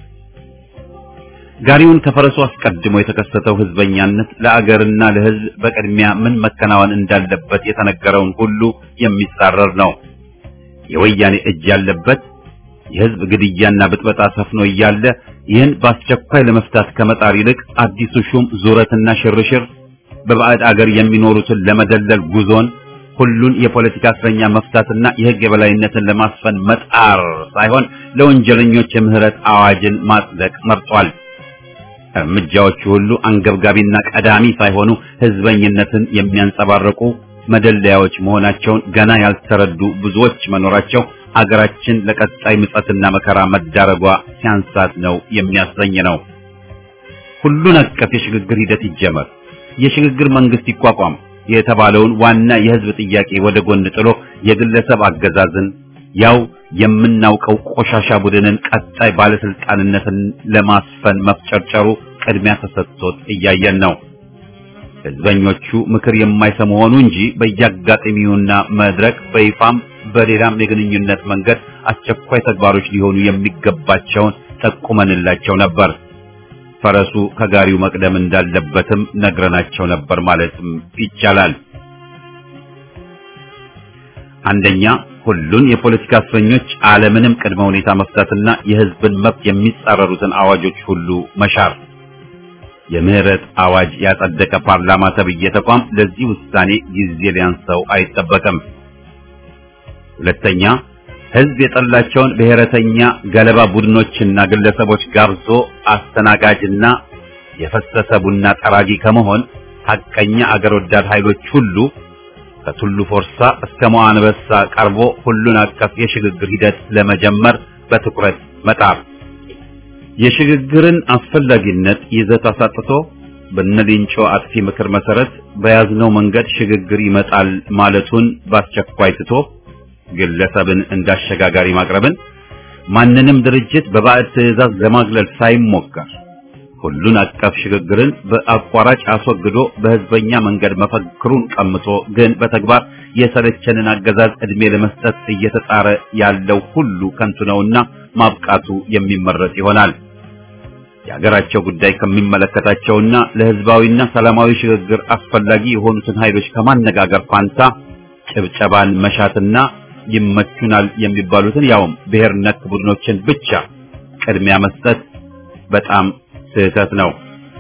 ጋሪውን ከፈረሱ አስቀድሞ የተከሰተው ህዝበኛነት ለአገርና ለህዝብ በቅድሚያ ምን መከናወን እንዳለበት የተነገረውን ሁሉ የሚጻረር ነው። የወያኔ እጅ ያለበት የህዝብ ግድያና ብጥበጣ ሰፍኖ እያለ ይህን በአስቸኳይ ለመፍታት ከመጣር ይልቅ አዲሱ ሹም ዙረትና ሽርሽር በባዕድ አገር የሚኖሩትን ለመደለል ጉዞን ሁሉን የፖለቲካ እስረኛ መፍታትና የህግ የበላይነትን ለማስፈን መጣር ሳይሆን ለወንጀለኞች የምህረት አዋጅን ማጽደቅ መርጧል። እርምጃዎቹ ሁሉ አንገብጋቢና ቀዳሚ ሳይሆኑ ህዝበኝነትን የሚያንጸባርቁ መደለያዎች መሆናቸውን ገና ያልተረዱ ብዙዎች መኖራቸው አገራችን ለቀጣይ ምጸትና መከራ መዳረጓ ሲያንሳት ነው የሚያሰኝ ነው። ሁሉን አቀፍ የሽግግር ሂደት ይጀመር፣ የሽግግር መንግስት ይቋቋም የተባለውን ዋና የህዝብ ጥያቄ ወደ ጎን ጥሎ የግለሰብ አገዛዝን ያው የምናውቀው ቆሻሻ ቡድንን ቀጣይ ባለስልጣንነትን ለማስፈን መፍጨርጨሩ ቅድሚያ ተሰጥቶት እያየን ነው። ህዝበኞቹ ምክር የማይሰሙ ሆኑ እንጂ በየአጋጣሚውና መድረክ በይፋም በሌላም የግንኙነት መንገድ አስቸኳይ ተግባሮች ሊሆኑ የሚገባቸውን ጠቁመንላቸው ነበር። ፈረሱ ከጋሪው መቅደም እንዳለበትም ነግረናቸው ነበር ማለትም ይቻላል። አንደኛ ሁሉን የፖለቲካ እስረኞች አለምንም ቅድመ ሁኔታ መፍታትና የህዝብን መብት የሚጻረሩትን አዋጆች ሁሉ መሻር። የምህረት አዋጅ ያጸደቀ ፓርላማ ተብዬ ተቋም ለዚህ ውሳኔ ጊዜ ሊያንሰው አይጠበቅም። ሁለተኛ ህዝብ የጠላቸውን ብሔረተኛ ገለባ ቡድኖችና ግለሰቦች ጋብዞ አስተናጋጅና የፈሰሰ ቡና ጠራጊ ከመሆን ሐቀኛ አገር ወዳድ ኃይሎች ሁሉ ከቱሉ ፎርሳ እስከ መዋንበሳ ቀርቦ ሁሉን አቀፍ የሽግግር ሂደት ለመጀመር በትኩረት መጣር የሽግግርን አስፈላጊነት ይዘት አሳጥቶ በነሊንጮ አጥፊ ምክር መሰረት በያዝነው መንገድ ሽግግር ይመጣል ማለቱን በአስቸኳይ ትቶ ግለሰብን እንዳሸጋጋሪ ማቅረብን ማንንም ድርጅት በባዕድ ትዕዛዝ ለማግለል ሳይሞከር ሁሉን አቀፍ ሽግግርን በአቋራጭ አስወግዶ በህዝበኛ መንገድ መፈክሩን ቀምቶ ግን በተግባር የሰለቸንን አገዛዝ ዕድሜ ለመስጠት እየተጣረ ያለው ሁሉ ከንቱ ነውና ማብቃቱ የሚመረጥ ይሆናል። የሀገራቸው ጉዳይ ከሚመለከታቸውና ለህዝባዊና ሰላማዊ ሽግግር አስፈላጊ የሆኑትን ኃይሎች ከማነጋገር ፋንታ ጭብጨባን መሻትና ይመቹናል የሚባሉትን ያውም ብሔር ነክ ቡድኖችን ብቻ ቅድሚያ መስጠት በጣም ስህተት ነው።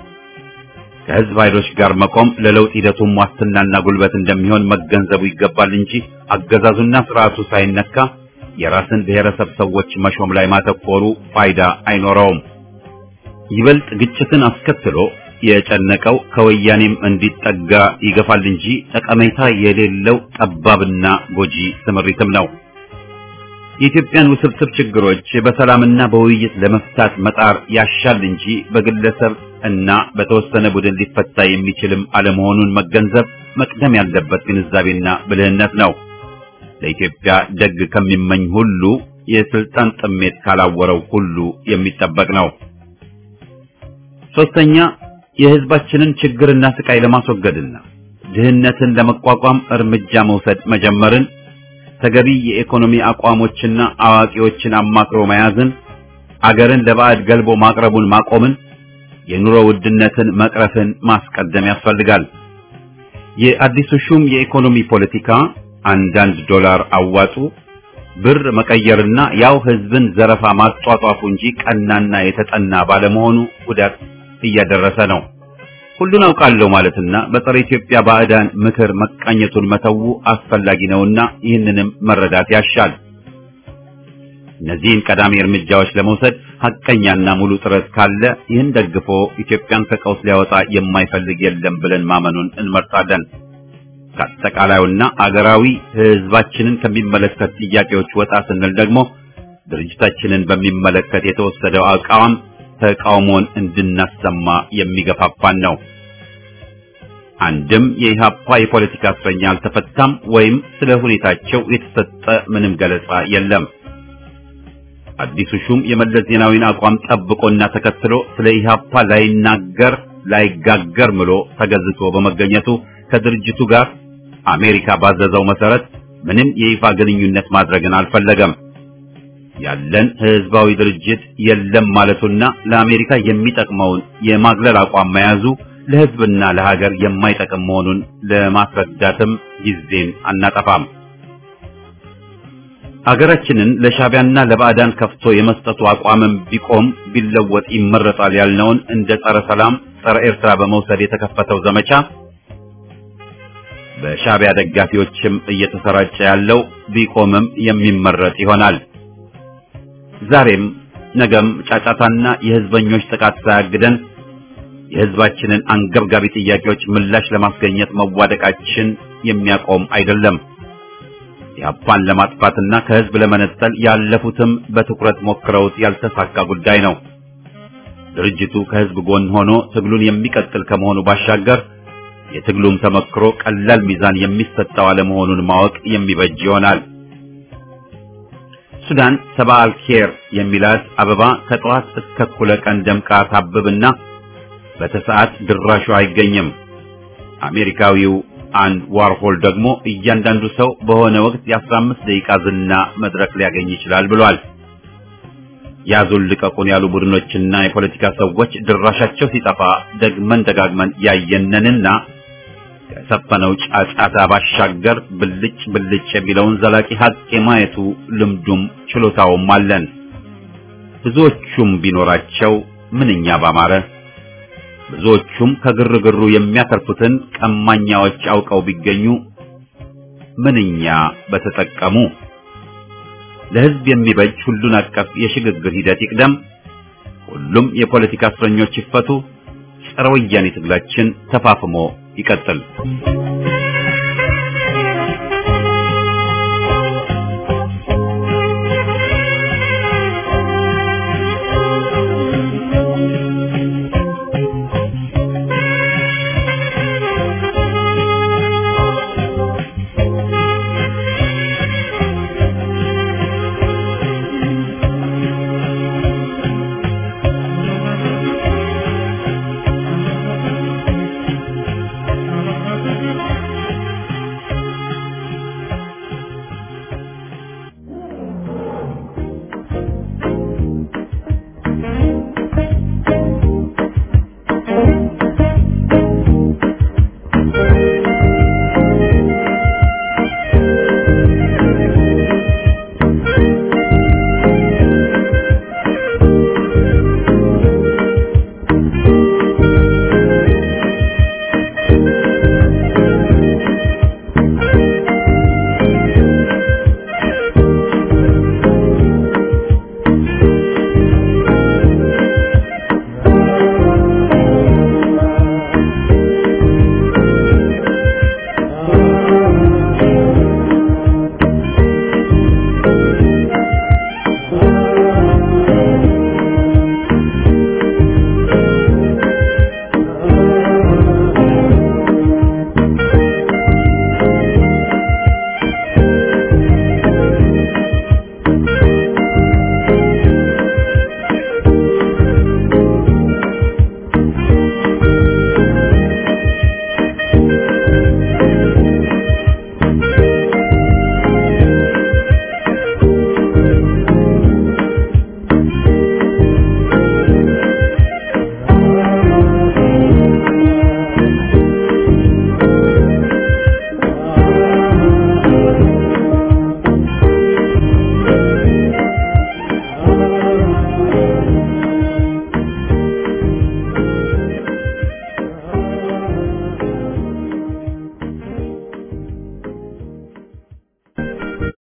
ከህዝብ ኃይሎች ጋር መቆም ለለውጥ ሂደቱም ዋስትናና ጉልበት እንደሚሆን መገንዘቡ ይገባል እንጂ አገዛዙና ስርዓቱ ሳይነካ የራስን ብሔረሰብ ሰዎች መሾም ላይ ማተኮሩ ፋይዳ አይኖረውም። ይበልጥ ግጭትን አስከትሎ የጨነቀው ከወያኔም እንዲጠጋ ይገፋል እንጂ ጠቀሜታ የሌለው ጠባብና ጎጂ ስምሪትም ነው። የኢትዮጵያን ውስብስብ ችግሮች በሰላምና በውይይት ለመፍታት መጣር ያሻል እንጂ በግለሰብ እና በተወሰነ ቡድን ሊፈታ የሚችልም አለመሆኑን መገንዘብ መቅደም ያለበት ግንዛቤና ብልህነት ነው። ለኢትዮጵያ ደግ ከሚመኝ ሁሉ የስልጣን ጥሜት ካላወረው ሁሉ የሚጠበቅ ነው። ሶስተኛ የህዝባችንን ችግርና ስቃይ ለማስወገድና ድህነትን ለመቋቋም እርምጃ መውሰድ መጀመርን ተገቢ የኢኮኖሚ አቋሞችና አዋቂዎችን አማክሮ መያዝን አገርን ለባዕድ ገልቦ ማቅረቡን ማቆምን የኑሮ ውድነትን መቅረፍን ማስቀደም ያስፈልጋል። የአዲሱ ሹም የኢኮኖሚ ፖለቲካ አንዳንድ ዶላር አዋጡ ብር መቀየርና ያው ህዝብን ዘረፋ ማጧጧፉ እንጂ ቀናና የተጠና ባለመሆኑ ጉዳት እያደረሰ ነው። ሁሉን አውቃለሁ ማለትና በጸረ ኢትዮጵያ ባዕዳን ምክር መቃኘቱን መተው አስፈላጊ ነውና ይህንንም መረዳት ያሻል። እነዚህን ቀዳሚ እርምጃዎች ለመውሰድ ሐቀኛና ሙሉ ጥረት ካለ ይህን ደግፎ ኢትዮጵያን ከቀውስ ሊያወጣ የማይፈልግ የለም ብለን ማመኑን እንመርጣለን። ከአጠቃላዩና አገራዊ ሕዝባችንን ከሚመለከት ጥያቄዎች ወጣ ስንል ደግሞ ድርጅታችንን በሚመለከት የተወሰደው አቋም ተቃውሞን እንድናሰማ የሚገፋፋን ነው። አንድም የኢህአፓ የፖለቲካ እስረኛ አልተፈታም ወይም ስለ ሁኔታቸው የተሰጠ ምንም ገለጻ የለም። አዲሱ ሹም የመለስ ዜናዊን አቋም ጠብቆና ተከትሎ ስለ ኢህአፓ ላይናገር ላይጋገር ምሎ ተገዝቶ በመገኘቱ ከድርጅቱ ጋር አሜሪካ ባዘዘው መሰረት ምንም የይፋ ግንኙነት ማድረግን አልፈለገም። ያለን ህዝባዊ ድርጅት የለም ማለቱና ለአሜሪካ የሚጠቅመውን የማግለል አቋም መያዙ ለህዝብና ለሀገር የማይጠቅም መሆኑን ለማስረዳትም ጊዜን አናጠፋም። ሀገራችንን ለሻቢያና ለባዕዳን ከፍቶ የመስጠቱ አቋምም ቢቆም ቢለወጥ ይመረጣል ያልነውን እንደ ጸረ ሰላም፣ ጸረ ኤርትራ በመውሰድ የተከፈተው ዘመቻ በሻቢያ ደጋፊዎችም እየተሰራጨ ያለው ቢቆምም የሚመረጥ ይሆናል። ዛሬም ነገም ጫጫታና የህዝበኞች ጥቃት ሳያግደን የህዝባችንን አንገብጋቢ ጥያቄዎች ምላሽ ለማስገኘት መዋደቃችን የሚያቆም አይደለም። ኢህአፓን ለማጥፋትና ከህዝብ ለመነጠል ያለፉትም በትኩረት ሞክረውት ያልተሳካ ጉዳይ ነው። ድርጅቱ ከህዝብ ጎን ሆኖ ትግሉን የሚቀጥል ከመሆኑ ባሻገር የትግሉም ተመክሮ ቀላል ሚዛን የሚሰጠው አለመሆኑን ማወቅ የሚበጅ ይሆናል። ሱዳን ሰባ አልኬር የሚላት አበባ ከጠዋት እስከ እኩለ ቀን ደምቃ ታብብና በተሰዓት ድራሹ አይገኝም። አሜሪካዊው አንድ ዋርሆል ደግሞ እያንዳንዱ ሰው በሆነ ወቅት የአስራ አምስት ደቂቃ ዝና መድረክ ሊያገኝ ይችላል ብሏል። ያዙን ልቀቁን ያሉ ቡድኖችና የፖለቲካ ሰዎች ድራሻቸው ሲጠፋ ደግመን ደጋግመን ያየነንና ከሰፈነው ጫጫታ ባሻገር ብልጭ ብልጭ የሚለውን ዘላቂ ሀቅ የማየቱ ልምዱም ችሎታውም አለን። ብዙዎቹም ቢኖራቸው ምንኛ ባማረ። ብዙዎቹም ከግርግሩ የሚያተርፉትን ቀማኛዎች አውቀው ቢገኙ ምንኛ በተጠቀሙ። ለሕዝብ የሚበጅ ሁሉን አቀፍ የሽግግር ሂደት ይቅደም። ሁሉም የፖለቲካ እስረኞች ይፈቱ። ጸረ ወያኔ ትግላችን ተፋፍሞ ይቀጥል።